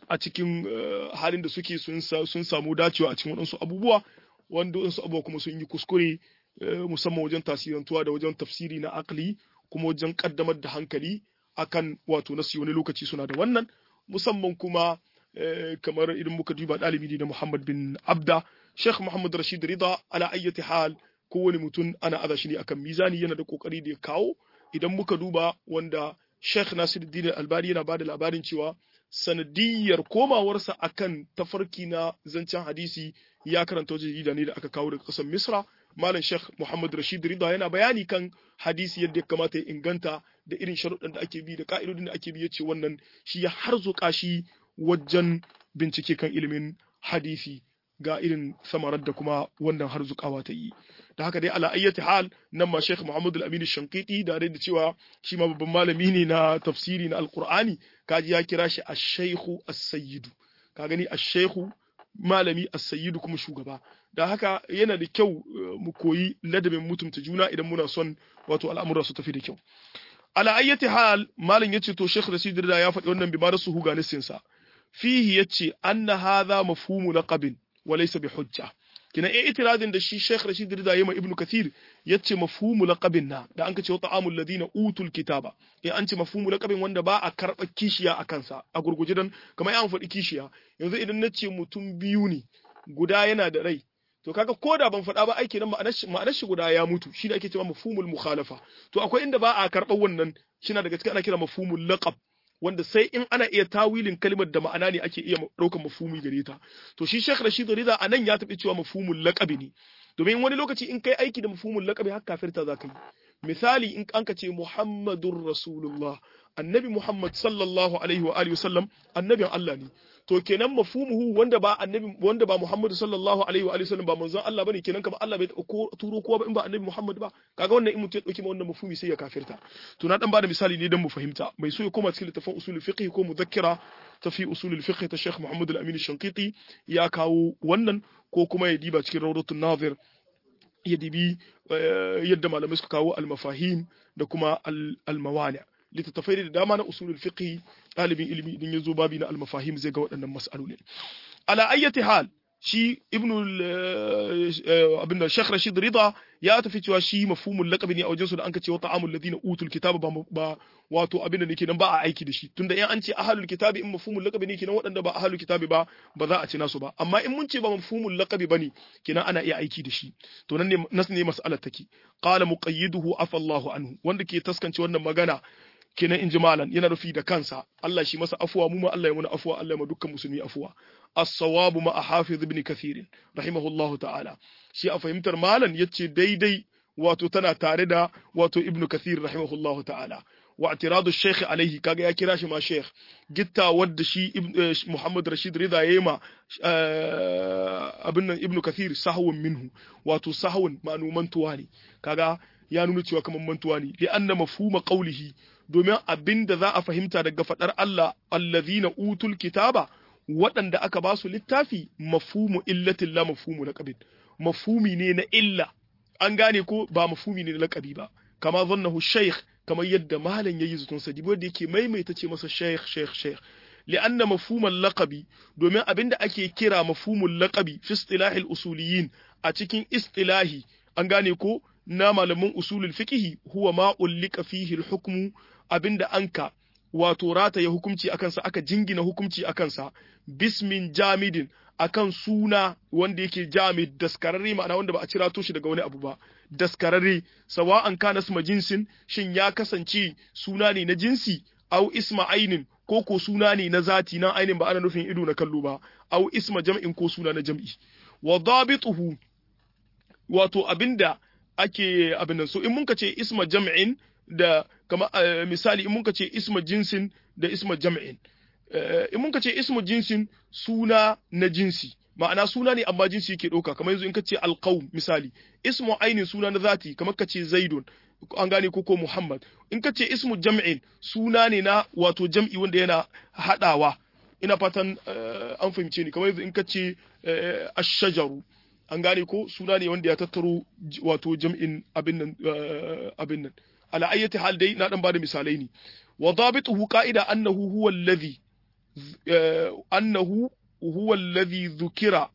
Speaker 1: a cikin halin da suke sun samu dacewa a cikin waɗansu abubuwa wanda waɗansu abubuwa kuma sun yi kuskure musamman wajen tasirantuwa da wajen tafsiri na akli kuma wajen kaddamar da hankali akan wato nasi wani lokaci suna da wannan musamman kuma kamar idan muka duba ɗalibi ne na Muhammad bin Abda Sheikh Muhammad Rashid Rida ala ayyati hal kowane mutum ana aza shi ne akan mizani yana da kokari da ya kawo idan muka duba wanda Sheikh Nasiruddin Albani yana bada labarin cewa sanadiyar komawarsa akan tafarki na zancen hadisi ya karanta wajen jarida ne da aka kawo daga ƙasar Misra Malam Sheikh Muhammad Rashid Rida yana bayani kan hadisi yadda ya kamata ya inganta da irin sharuɗan da ake bi da ka'idodin da ake bi yace wannan shi ya harzuka shi wajen bincike kan ilimin hadisi ga irin samarar da kuma wannan harzukawa ta yi da haka dai ala ayyati hal nan ma Sheikh Muhammad Al-Amin Shankiti da da cewa shi ma babban malami ne na tafsiri na Al-Qur'ani kaji ya kira shi Ash-Shaykhu As-Sayyidu ka gani Ash-Shaykhu malami As-Sayyidu kuma shugaba da haka yana da kyau mu koyi ladabin mutunta juna idan muna son wato al'amura su tafi da kyau ala ayyati hal malam yace to Sheikh Rashid da ya faɗi wannan bi ma su huga sa fihi yace anna hadha mafhumu laqabin wa laysa bi hujja kina eh itiradin da shi Sheikh Rashid Rida yayi ma Ibn Kathir yace mafhumu laqabin na da an ka ce wa ta'amul ladina utul kitaba eh an ce mafhumu laqabin wanda ba a karba kishiya a kansa a gurguje dan kamar an faɗi kishiya yanzu idan na ce mutum biyu ne guda yana da rai to kaga ko da ban faɗa ba aiki nan ma'anar shi guda ya mutu shi da ake cewa mafhumul mukhalafa to akwai inda ba a karɓar wannan shi na daga cikin ana kira mafhumul laqab wanda sai in ana iya tawilin kalmar da ma'ana ne ake iya ɗaukar mafhumi gare ta to shi Sheikh Rashid Rida anan ya tafi cewa mafhumul laqabi ne domin wani lokaci in kai aiki da mafhumul laqabi har kafirta za ka yi misali in an ka ce Muhammadur Rasulullah annabi Muhammad sallallahu alaihi wa alihi wasallam annabin Allah ne to kenan mafhumuhu wanda ba annabi wanda ba Muhammad sallallahu alaihi wa alihi wasallam ba manzon Allah bane kenan kamar Allah bai ko turo kowa ba in ba annabi Muhammad ba kaga wannan in mutum ya dauki ma wannan mafhumi sai ya kafirta to na dan bada misali ne dan mu fahimta mai so ya koma cikin littafin usulul fiqh ko mudakkira ta fi usulul fiqh ta Sheikh Muhammad al-Amin Shanqiti ya kawo wannan ko kuma ya diba cikin rawdatun nazir ya dibi yadda malamai suka kawo al-mafahim da kuma al-mawani littattafai da dama na usulul fiqh ɗalibin ilimi idan ya zo babi na al-mafahim zai ga waɗannan mas'alolin ala ayyati hal shi ibnu abin da Sheikh Rashid Rida ya tafi cewa shi mafhumul laqabi ne a wajen su da an ce wa ta'amul ladina utul kitaba ba ba wato abin da nake nan ba a aiki da shi tunda in an ce ahlul kitabi in mafhumul laqabi ne kenan waɗanda ba ahlul kitabi ba ba za a ci nasu ba amma in mun ce ba mafhumul laqabi bane kenan ana iya aiki da shi to nan ne nas ne mas'alar take qala muqayyiduhu afa Allahu anhu wanda ke taskance wannan magana kenan in ji malan yana rufi da kansa Allah shi masa afuwa mu ma Allah ya muna afuwa Allah ya ma dukkan musulmi afuwa as-sawabu ma hafiz ibn kathir rahimahullah ta'ala shi a fahimtar malan yace daidai wato tana tare da wato ibn kathir rahimahullah ta'ala wa i'tiradu shaykh alaihi kaga ya kira shi ma shaykh gitta wadda shi Muhammad Rashid Rida yayi ma abin nan ibn kathir sahwun minhu wato sahwun ma'numantuwa ne kaga ya nuna cewa kamar mantuwa ne li anna mafhuma qawlihi domin abin da za a fahimta daga faɗar Allah allazina utul kitaba waɗanda aka ba su littafi mafhumu illatin la mafhumu laqabin mafhumi ne na illa an gane ko ba mafhumi ne na laqabi ba kama zannahu shaykh kamar yadda malam yayi zutun sa dibo da yake maimaita ce masa shaykh shaykh shaykh li'anna mafhumal laqabi domin abin da ake kira mafhumul laqabi fi istilahil usuliyin a cikin istilahi an gane ko na malamin usulul fiqhi huwa ma ullika fihi al-hukmu abinda anka wato rataye hukunci akan sa aka jingina hukunci akan sa bismin jamidin akan suna wanda yake jamid daskararre ma'ana wanda ba a cira shi daga wani abu ba daskararre sawa'an kana isma jinsin shin ya kasance suna ne na jinsi au isma ainin ko ko suna ne na zati na ainin ba ana nufin ido na kallo ba au isma jam'in ko suna na jam'i wa dabituhu wato abinda ake abin nan so in mun ce isma jam'in da kama misali in mun ce isma jinsin da isma jam'in in mun ce isma jinsin suna na jinsi ma'ana suna ne amma jinsi yake ɗauka kamar yanzu in ka ce alqaum misali ismu ainin suna na zati kamar ka ce zaidun an gane ko ko muhammad in ka ce ismu jam'in suna ne na wato jam'i wanda yana haɗawa ina fatan an fahimce ni kamar yanzu in ka ce ash-shajaru an gane ko suna ne wanda ya tattaro wato jam'in abin nan abin nan ala ayyati hal dai na dan bada misalai ne wa dabituhu qa'ida annahu huwa alladhi annahu huwa alladhi dhukira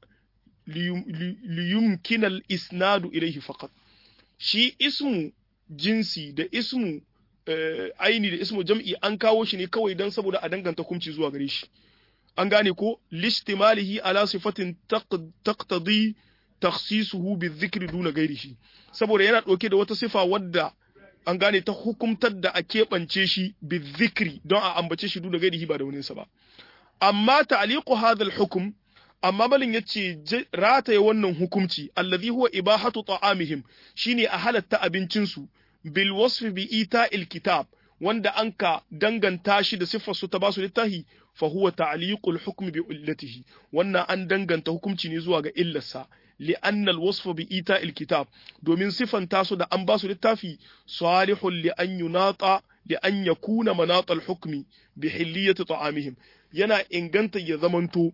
Speaker 1: liyumkina al-isnadu ilayhi faqat shi ismu jinsi da ismu aini da ismu jam'i an kawo shi ne kawai dan saboda a danganta hukunci zuwa gare shi an gane ko lishtimalihi ala sifatin taqtadi takhsisuhu bizikri duna gairihi saboda yana ɗauke da wata sifa wadda an gane ta hukumtar da a keɓance shi bizikri don a ambace shi duna gairihi ba da waninsa ba amma ta'liqu hadha al-hukm amma malin yace rataye wannan hukumci allazi huwa ibahatu ta'amihim shine a halatta abincinsu bil wasfi bi ita'il kitab wanda anka danganta shi da siffar su ta basu littahi fa huwa ta'liqul hukm bi illatihi wannan an danganta hukunci ne zuwa ga illarsa لأن الوصف بإيتاء الكتاب domin sifanta su da an ba su littafi salihun li an yunata li an yakuna manat al-hukmi bi hilliyati ta'amihim yana inganta ya zamanto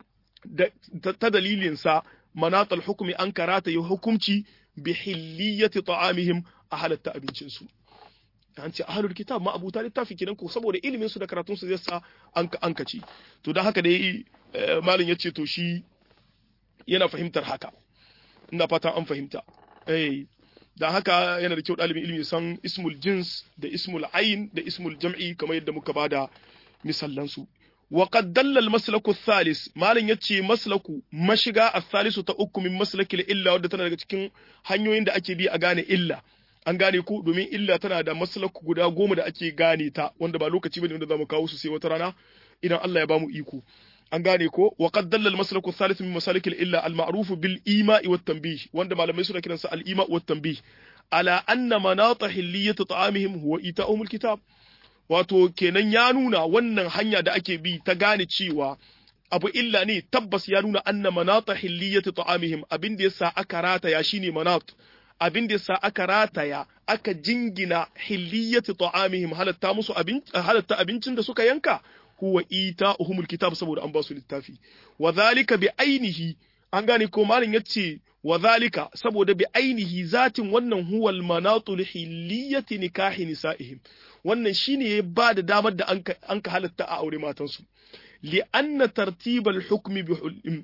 Speaker 1: ta dalilin sa manat al-hukmi an karata ya hukunci bi hilliyati ta'amihim a halatta abincin su an ce ahlul kitab ma abuta littafi kenan ko saboda ilimin su da karatun su zai sa an an kaci to dan haka dai malin yace to shi yana fahimtar haka ina fatan an fahimta eh dan haka yana da kyau ɗalibin ilimi san ismul jins da ismul ayin da ismul jam'i kamar yadda muka bada misallan su wa qad dalla al maslaku thalis malam yace maslaku mashiga athalisu ta uku min maslakil illa wadda tana daga cikin hanyoyin da ake bi a gane illa an gane ku domin illa tana da maslaku guda goma da ake gane ta wanda ba lokaci bane wanda zamu kawo su sai wata rana idan Allah ya bamu iko an gane ko wa qad dalla al maslaku thalith min masalik al illa al ma'ruf bil ima'i wat tanbih wanda malamai suna kiransa al ima' wat tanbih ala anna manata hilliyat ta'amihim huwa ita'um al kitab wato kenan ya nuna wannan hanya da ake bi ta gane cewa abu illa ne tabbas ya nuna anna manata hilliyat ta'amihim abin da yasa aka rataya shine manat abin da yasa aka rataya aka jingina hilliyat ta'amihim halatta musu abin halatta abincin da suka yanka huwa ita uhumul kitab saboda an ba su littafi wa zalika bi ainihi an gane ko malin yace wa zalika saboda bi ainihi zatin wannan huwal manatul hilliyati nikahi nisaihim wannan shine ya ba da damar da an ka halatta a aure matansu li anna tartibal hukmi bi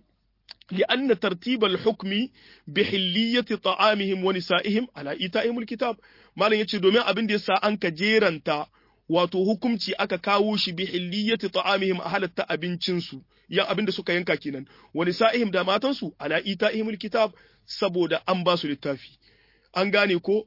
Speaker 1: لأن ترتيب الحكم بحلية طعامهم ونسائهم على إيتائهم الكتاب ما لن يتشي دومين أبن دي سا أنك جيرانتا wato hukumci aka kawo shi bi hilliyati ta'amihim a halatta abincinsu yan abin da suka yanka kenan wani sa'ihim da matansu ala ita'ihimul kitab saboda an ba su littafi an gane ko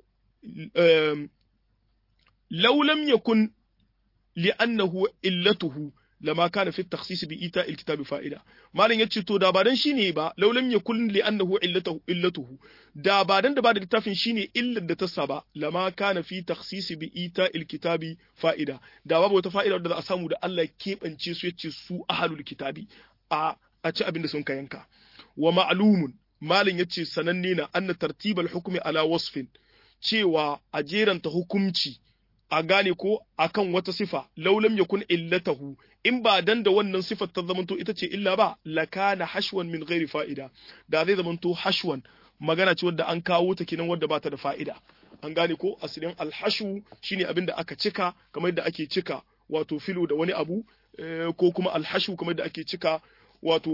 Speaker 1: law lam yakun li'annahu illatuhu lama kana fi takhsis bi ita alkitab fa'ida malam yace to da ba dan shine ba law lam yakun li'annahu illatuhu illatuhu da ba dan da ba da littafin shine illar da ta saba lama kana fi takhsis bi ita alkitabi fa'ida da babu wata fa'ida da za a samu da Allah keɓance su yace su ahlul kitabi a a ci abin da sun kayanka wa ma'lumun malam yace sananne na anna tartibal hukmi ala wasfin cewa a jeranta hukumci a gane ko akan wata sifa laulam yakun illatahu in ba dan da wannan sifar ta zamanto ita ce illa ba lakana hashwan min ghairi fa'ida da zai zamanto hashwan magana ce wadda an kawo ta kinan wadda ba ta da fa'ida an gane ko asalin alhashu shine abin da aka cika kamar yadda ake cika wato filo da wani abu ko kuma alhashu kamar yadda ake cika wato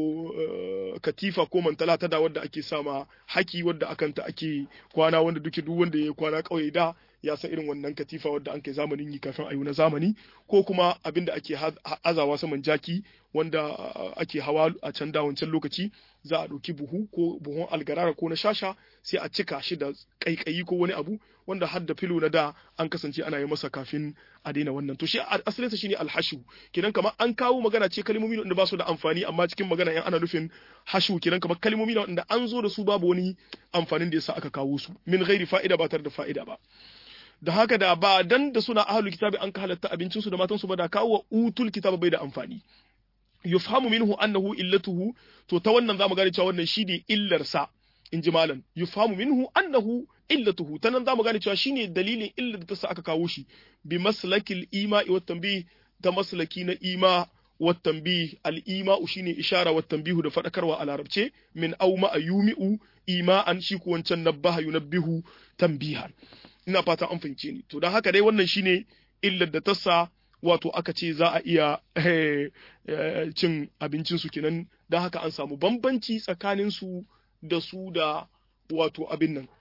Speaker 1: katifa ko mantala ta da wadda ake sama haki wadda akanta ake kwana wanda duke duk wanda ya kwana kauye da ya san irin wannan katifa wadda an kai zamanin yi kafin a yi na zamani ko kuma abin da ake azawa saman jaki wanda ake hawa a can da wancan lokaci za a ɗauki buhu ko buhun algarara ko na shasha sai a cika shi da ƙaiƙayi ko wani abu wanda har da filo na da an kasance ana yi masa kafin a daina wannan to shi asalinsa shine alhashu kidan kamar an kawo magana ce kalmomi da ba su da amfani amma cikin magana yan ana nufin hashu kidan kamar kalmomi da an zo da su babu wani amfanin da yasa aka kawo su min ghairi fa'ida ba tare da fa'ida ba da haka da ba dan da suna ahlul kitabi an ka halatta abincin su da matan su ba da kawo utul kitaba bai da amfani yufhamu minhu annahu illatuhu to ta wannan zamu gane cewa wannan shine illar sa in ji malam yufhamu minhu annahu illatuhu ta nan zamu gane cewa shine dalilin illar da ta sa aka kawo shi bi maslakil ima'i wat tanbih ta maslaki na ima wat tanbih al ima'u shine ishara wat tanbihu da fadakarwa a larabce min aw ma yumi'u ima'an shi ko wancan nabbaha yunabbihu tanbihan ina fata an fahimce ni to dan haka dai wannan shine illar da ta sa wato aka ce za a iya cin abincinsu kenan don haka an samu bambanci tsakaninsu da su da wato abin nan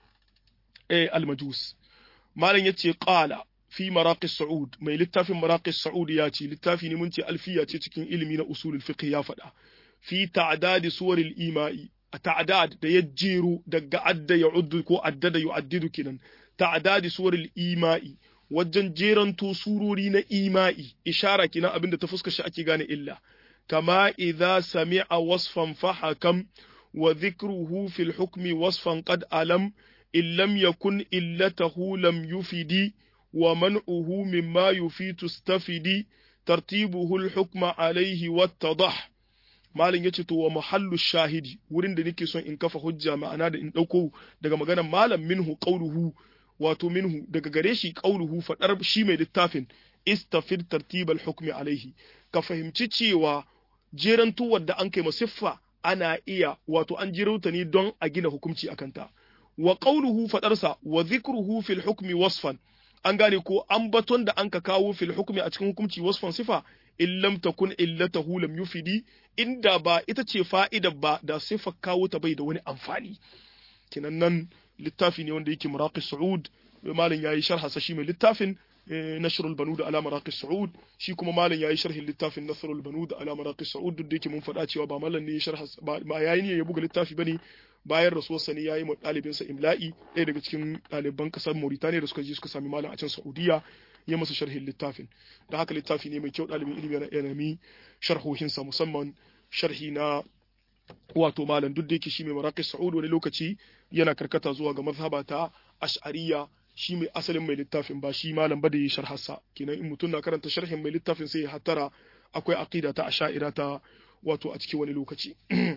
Speaker 1: almajus malam ya ce ƙala fi maraƙis sa'ud mai littafin maraƙis sa'ud ya ce littafi ne mun ce alfiya ce cikin ilimi na usulul fiqh ya faɗa fi ta'dadi suwaril ima'i a ta'dad da ya jero daga adda ya uddu ko adda da yu'addidu kenan ta'dadi suwaril ima'i wajen jeranto surori na ima'i ishara kenan abinda ta fuska shi ake gane illa kama idza sami'a wasfan fahakam wa dhikruhu fil hukmi wasfan qad alam in lam yakun illatahu lam yufidi wa man'uhu mimma yufitu stafidi tartibuhu al hukma alayhi wattadah malin yace to wa mahallu shahidi wurin da nake son in kafa hujja ma'ana da in dauko daga maganar malam minhu qawluhu wato minhu daga gare shi qauluhu fadar shi mai littafin istafid tartibal hukmi alaihi ka fahimci cewa jerantuwar da an kai masiffa ana iya wato an jirauta ne don a gina hukunci akan ta wa qauluhu fadarsa wa dhikruhu fil hukmi wasfan an gane ko ambaton da an ka kawo fil hukmi a cikin hukunci wasfan sifa in lam takun illatahu lam yufidi inda ba ita ce fa'idar ba da sifa kawo ta bai da wani amfani kinan nan littafi ne wanda yake muraqis su'ud malam yayi sharha sa shi mai littafin nashrul banud ala maraqis su'ud shi kuma malam yayi sharhin littafin nasrul banud ala maraqis su'ud duk da yake mun faɗa cewa ba malam ne sharha ba yayi ne ya buga littafi bane bayan rasuwar sa ne yayi ma dalibin sa imla'i ɗaya daga cikin ɗaliban kasar Mauritania da suka je suka sami malam a can Saudiya ya masa sharhin littafin da haka littafi ne mai kyau ɗalibin ilimi yana ilimi sharhohinsa musamman sharhi na wato malam duk da yake shi mai maraqis sa'ud wani lokaci yana karkata zuwa ga mazhaba ta ash'ariyya shi mai asalin mai littafin ba shi malam ba da yi sharhasa kenan in mutum na karanta sharhin mai littafin sai ya hattara akwai aqida ta ash'ira ta wato a cikin wani lokaci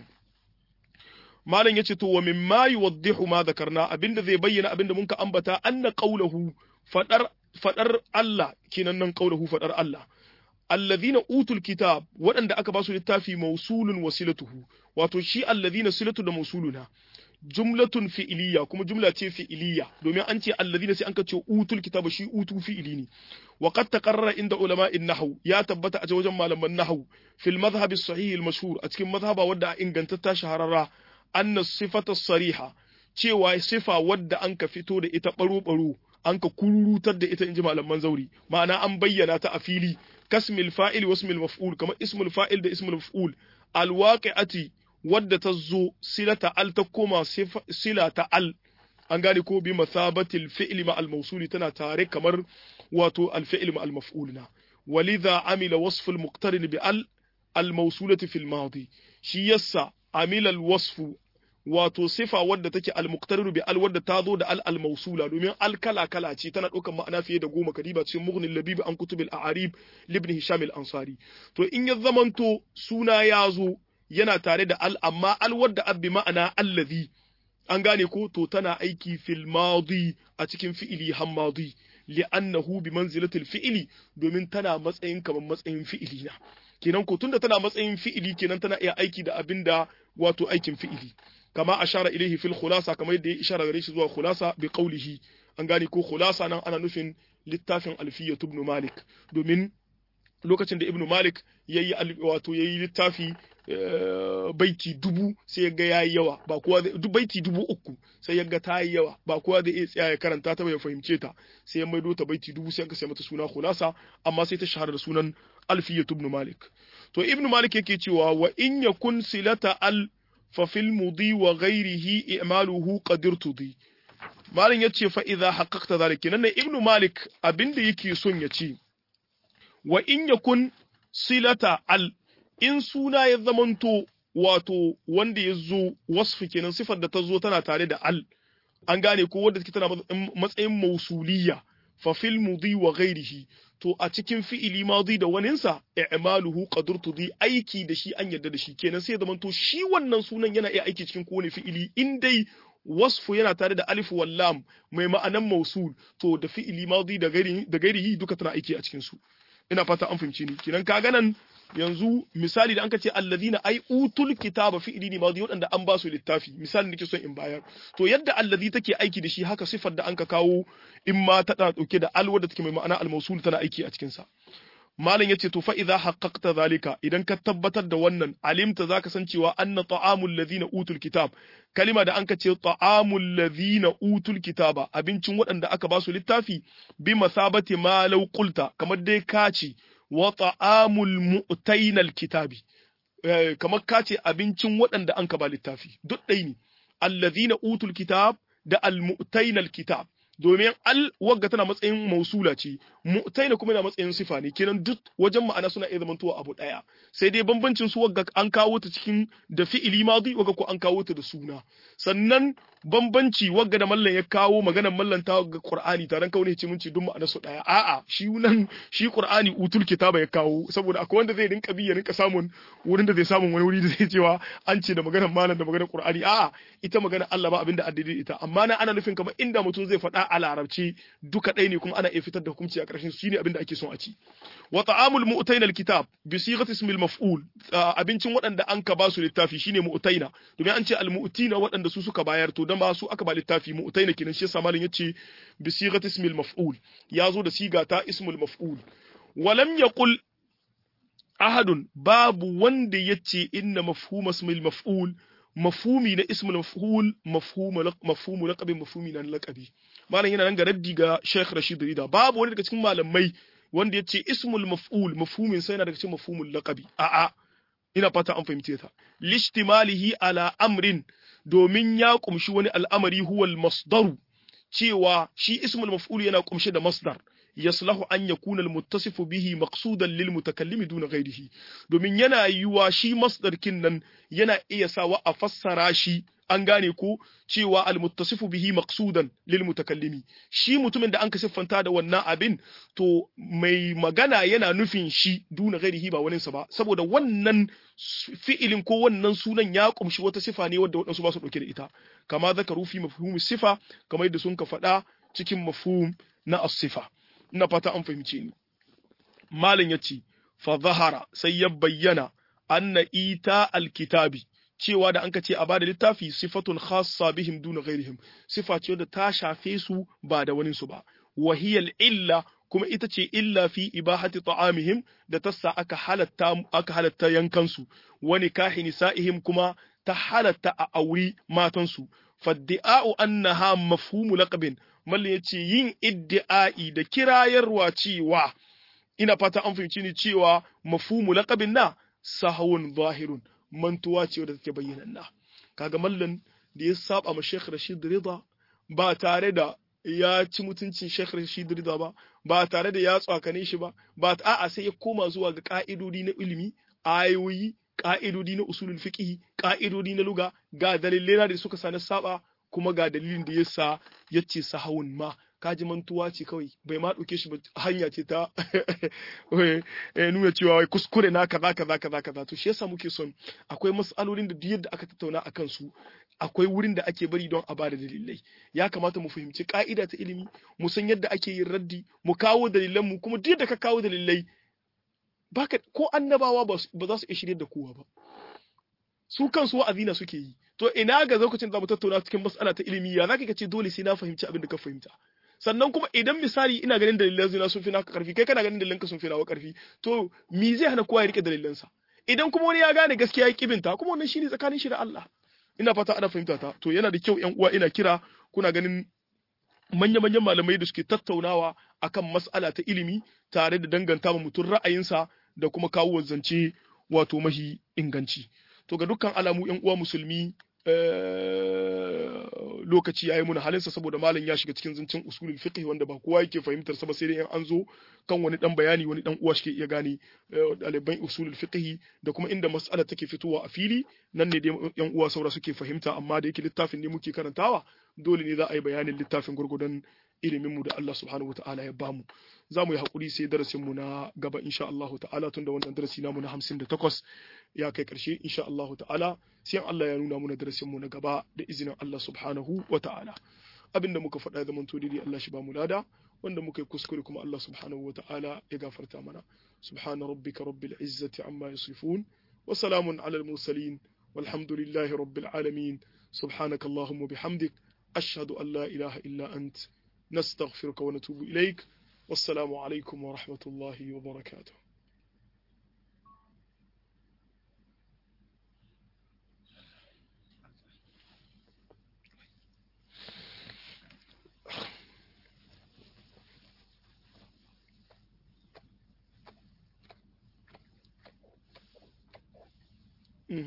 Speaker 1: malam yace to wa mimma yuwaddihu ma dhakarna abinda zai bayyana abinda mun ka ambata anna qawluhu fadar fadar Allah kenan nan qawluhu fadar Allah alladhina utul kitab waɗanda aka ba su littafi mausulun wasilatuhu wato shi alladhina silatu da mausuluna jumlatun fi'iliya kuma jumla ce fi'iliya domin an ce alladhina sai an ka ce utul kitaba shi utu fi'ili ne wa qad taqarrara inda ulama in nahwu ya tabbata a wajen malaman nahwu fil madhhab as-sahih al-mashhur a cikin madhhaba wadda ingantatta shahararra anna sifata sariha cewa sifa wadda an ka fito da ita baro baro an ka kururutar da ita inji malaman zauri ma'ana an bayyana ta a fili kasmil fa'il wa ismil maf'ul kamar ismul fa'il da ismul maf'ul alwaqi'ati wadda ta zo silata al ta koma sila ta al an gane ko bi masabatil fi'li ma al mawsuli tana tare kamar wato al fi'l ma al maf'ul na walidha amila wasf al muqtarin bi al al mawsulati fil madi shi yassa amila al wasfu wato sifa wadda take al-muqtariru bi al wadda ta zo da al al-mawsula domin al kala kala ce tana ɗaukar ma'ana fiye da goma kadiba cikin mughnil labib an kutubil a'arib libn hisham al-ansari to in ya zamanto suna ya zo yana tare da al amma al wadda abbi ma'ana allazi an gane ko to tana aiki fil madi a cikin fi'ili hammadi li'annahu bi manzilatil fi'ili domin tana matsayin kamar matsayin fi'ili na kenan ko tunda tana matsayin fi'ili kenan tana iya aiki da abinda wato aikin fi'ili kama ashara ilaihi fil khulasa kamar yadda ya ishara gare shi zuwa khulasa bi qawlihi an gane ko khulasa nan ana nufin littafin alfiya ibn malik domin lokacin da ibn malik yayi wato yayi littafi baiti dubu sai yaga yayi yawa ba kowa duk baiti dubu uku sai yaga ta yi yawa ba kowa zai iya tsaya ya karanta ta ya fahimce ta sai ya maido ta baiti dubu sai aka sai mata suna khulasa amma sai ta shahara da sunan alfiya ibn malik to ibn malik yake cewa wa in yakun silata al ففي المضي وغيره إعماله قد ارتضي مالن yace fa idza haqqaqta zalika nan ibnu malik abinda yake son ya ce wa in yakun silata al in suna ya zamanto wato wanda ya zo wasfi kenan sifar da ta zo tana tare da al an gane ko wanda take tana matsayin mausuliyya fa fil mudi wa ghairihi to a cikin fi'ili madi da waninsa i'maluhu qadurtudi aiki da shi an yarda da shi kenan sai zaman to shi wannan sunan yana iya aiki cikin kowane fi'ili in dai wasfu yana tare da alif wal lam mai ma'anan mausul to da fi'ili madi da gairihi da gairihi duka tana aiki a cikin su ina fata an fahimci ni kenan kaga nan yanzu misali da an ce alladhina ai utul kitaba fi'ili ne madi wadanda an ba su littafi misali nake son in bayar to yadda alladhi take aiki da shi haka sifar da an ka kawo in ma ta dauke da al wadda take mai ma'ana al-mawsul tana aiki a cikin sa malam yace to fa idza haqqaqta zalika idan ka tabbatar da wannan alimta zaka san cewa anna ta'amul ladhina utul kitab kalima da anka ce ta'amul ladhina utul kitaba abincin waɗanda aka ba su littafi bi masabati ma law qulta kamar dai ka ce wa ta'amul mu'tainal kitabi kamar ka ce abincin waɗanda an ka ba littafi duk ɗai ne alladhina utul kitab da al-mu'tainal kitab domin al wagga tana matsayin mausula ce mu'taina kuma yana matsayin sifa ne kenan duk wajen ma'ana suna iya zamantowa abu daya sai dai bambancin su wagga an kawo ta cikin da fi'ili madi wagga ko an kawo ta da suna sannan bambanci wagga da mallan ya kawo maganar mallan ta ga qur'ani taran kawo ne ce mun ce duk ma'ana su daya a'a shi nan shi qur'ani utul kitaba ya kawo saboda akwai wanda zai rinka bi ya rinka samun wurin da zai samun wani wuri da zai cewa an ce da maganar mallan da maganar qur'ani a'a ita maganar Allah ba abinda addini ita amma na ana nufin kamar inda mutum zai faɗa a larabci duka ɗaya ne kuma ana iya fitar da hukunci a ƙarshen su ne abin da ake son a ci wa ta'amul mu'tayna alkitab bi sighati ismil maf'ul abincin waɗanda an ka ba su littafi shine mu'tayna domin an ce al mu'tina waɗanda su suka bayar to dan ba su aka ba littafi mu'tayna kenan shi yasa malin yace bi sighati ismil maf'ul ya zo da siga ta ismul maf'ul walam yaqul ahadun babu wanda yace inna mafhuma ismil maf'ul mafhumi na ismul maf'ul mafhumu mafhumu laqabi mafhumi na laqabi malam yana nan ga raddi ga Sheikh Rashid Rida babu wani daga cikin malamai wanda yace ismul maf'ul mafhumin sai yana daga cikin mafhumul laqabi a'a ina fata an fahimce ta lishtimalihi ala amrin domin ya kumshi wani al'amari huwal masdaru cewa shi ismul maf'ul yana kumshe da masdar yaslahu an yakuna almuttasifu bihi maqsudan lil mutakallimi duna ghairihi domin yana yiwa shi masdar kin nan yana iya sawa a fassara shi an gane ko cewa almuttasifu bihi maqsudan lil mutakallimi shi mutumin da an ka siffanta da wannan abin to mai magana yana nufin shi duna ghairihi ba wani sa ba saboda wannan fi'ilin ko wannan sunan ya kumshi wata sifa ne wadda wadansu ba su dauke da ita kama zakaru fi mafhumi sifa kamar yadda sun ka faɗa cikin mafhum na as-sifa ina fata an fahimce ni malam yace fa zahara sai ya bayyana anna ita alkitabi cewa da anka ce a bada littafi sifatun khassa bihim duna ghairihim sifa ce da ta shafe su ba da wani su ba wahiyal illa kuma ita ce illa fi ibahati ta'amihim da tassa aka halatta aka halatta yankansu wani kahi nisa'ihim kuma ta halatta a auri matansu faddi'a'u annaha mafhumu laqabin mallan yace yin iddi'ai da kirayarwa cewa ina fata an fahimci ni cewa mafhumu laqabin na sahawun zahirun mantuwa ce wadda take bayyananna kaga mallan da ya saba ma Sheikh Rashid Rida ba tare da ya ci mutuncin Sheikh Rashid Rida ba ba tare da ya tsakane shi ba ba a'a sai ya koma zuwa ga ka'idodi na ilimi ayoyi ka'idodi na usulul fiqh ka'idodi na luga ga dalilai da suka sani saba kuma ga dalilin da yasa yace sahawun ma kaji mantuwa ce kawai bai ma ɗauke shi ba hanya ce ta nuna cewa wai kuskure na kaza kaza kaza kaza to shi yasa muke son akwai mas'alolin da duk yadda aka tattauna akan su akwai wurin da ake bari don a bada dalilai ya kamata mu fahimci ka'ida ta ilimi mu san yadda ake yin raddi mu kawo dalilan mu kuma duk yadda ka kawo dalilai baka ko annabawa ba za su iya shirye da kowa ba su kansu wa'azi na suke yi to ina ga lokacin da mu tattauna cikin mas'ala ta ilimi ya zaka ce dole sai na fahimci abin da ka fahimta sannan kuma idan misali ina ganin dalilan zina sun fi naka karfi kai kana ganin dalilan ka sun fi nawa karfi to me zai hana kowa ya rike dalilansa idan kuma wani ya gane gaskiya ya kibinta kuma wannan shine tsakanin shi da Allah ina fata ana fahimta ta to yana da kyau ƴan uwa ina kira kuna ganin manya-manyan malamai da suke tattaunawa akan mas'ala ta ilimi tare da danganta ma mutum ra'ayinsa da kuma kawo zance wato mahi inganci to ga dukkan alamu ƴan uwa musulmi lokaci ya yi muna halinsa saboda malam ya shiga cikin zancen usulul fiqh wanda ba kowa yake fahimtar sa ba sai dai in an zo kan wani dan bayani wani dan uwa shi ke iya gane ɗaliban usulul fiqh da kuma inda mas'ala take fitowa a fili nan ne dai yan uwa saura suke fahimta amma da yake littafin ne muke karantawa dole ne za a yi bayanin littafin gurgudan ilimin mu da Allah subhanahu wataala ya bamu za mu yi hakuri sai darasin mu na gaba insha Allah ta'ala tunda wannan darasi namu na 58 ya kai karshe insha Allah ta'ala sai Allah ya nuna muna darasin mu na gaba da izinin Allah subhanahu wa ta'ala abinda muka faɗa ya zamanto daidai Allah shi ba mu lada wanda muka yi kuskure kuma Allah subhanahu wa ta'ala ya gafarta mana subhana rabbika rabbil izzati amma yasifun wa salamun alal mursalin walhamdulillahi rabbil alamin subhanaka allahumma bihamdik ashhadu an la ilaha illa ant nastaghfiruka wa natubu ilaik wassalamu alaikum wa rahmatullahi wa barakatuh Mhm.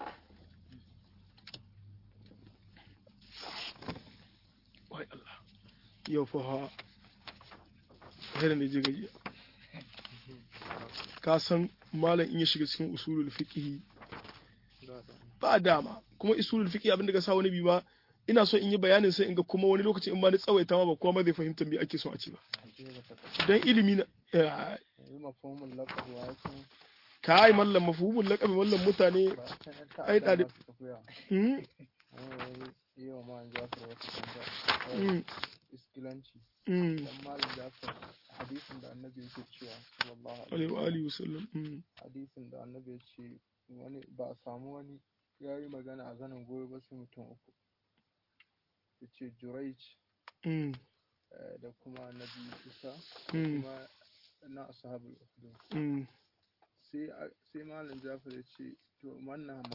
Speaker 1: wai Allah yau fa ha irin da je gaji ka san malam in ya shiga cikin usulul fiqh ba dama kuma usulul fiqh abin da ka sa wani bi ba ina so in yi bayanin sai in ga kuma wani lokaci in ba ni tsawaita ma ba kuma zai fahimta me ake so a ce ba dan ilimi na eh,
Speaker 2: yanzu mafhumul laqab wa yake
Speaker 1: kai mallam mafhumul laqab mallam mutane
Speaker 2: ba kan ta
Speaker 1: ai
Speaker 2: ai
Speaker 1: ɗalib-
Speaker 2: tafiya
Speaker 1: hmm,
Speaker 2: yi wa man jafar wata tambaya
Speaker 1: hmm,
Speaker 2: iskilanci
Speaker 1: hmm,
Speaker 2: dan malam jafar hadisin da annabi yake cewa sallallahu
Speaker 1: alaihi
Speaker 2: alaihi
Speaker 1: wa
Speaker 2: wasallam
Speaker 1: alihi wasallam hmm,
Speaker 2: hadisin da annabi ya ce wani ba a samu wani ya yi magana a zanen goyo ba sai mutum uku ya ce juraic
Speaker 1: hmm,
Speaker 2: eh, da kuma annabi isa da
Speaker 1: hmm,
Speaker 2: kuma na ashabul ukhdud
Speaker 1: hmm.
Speaker 2: sai a- sai malam jafar ya ce to wannan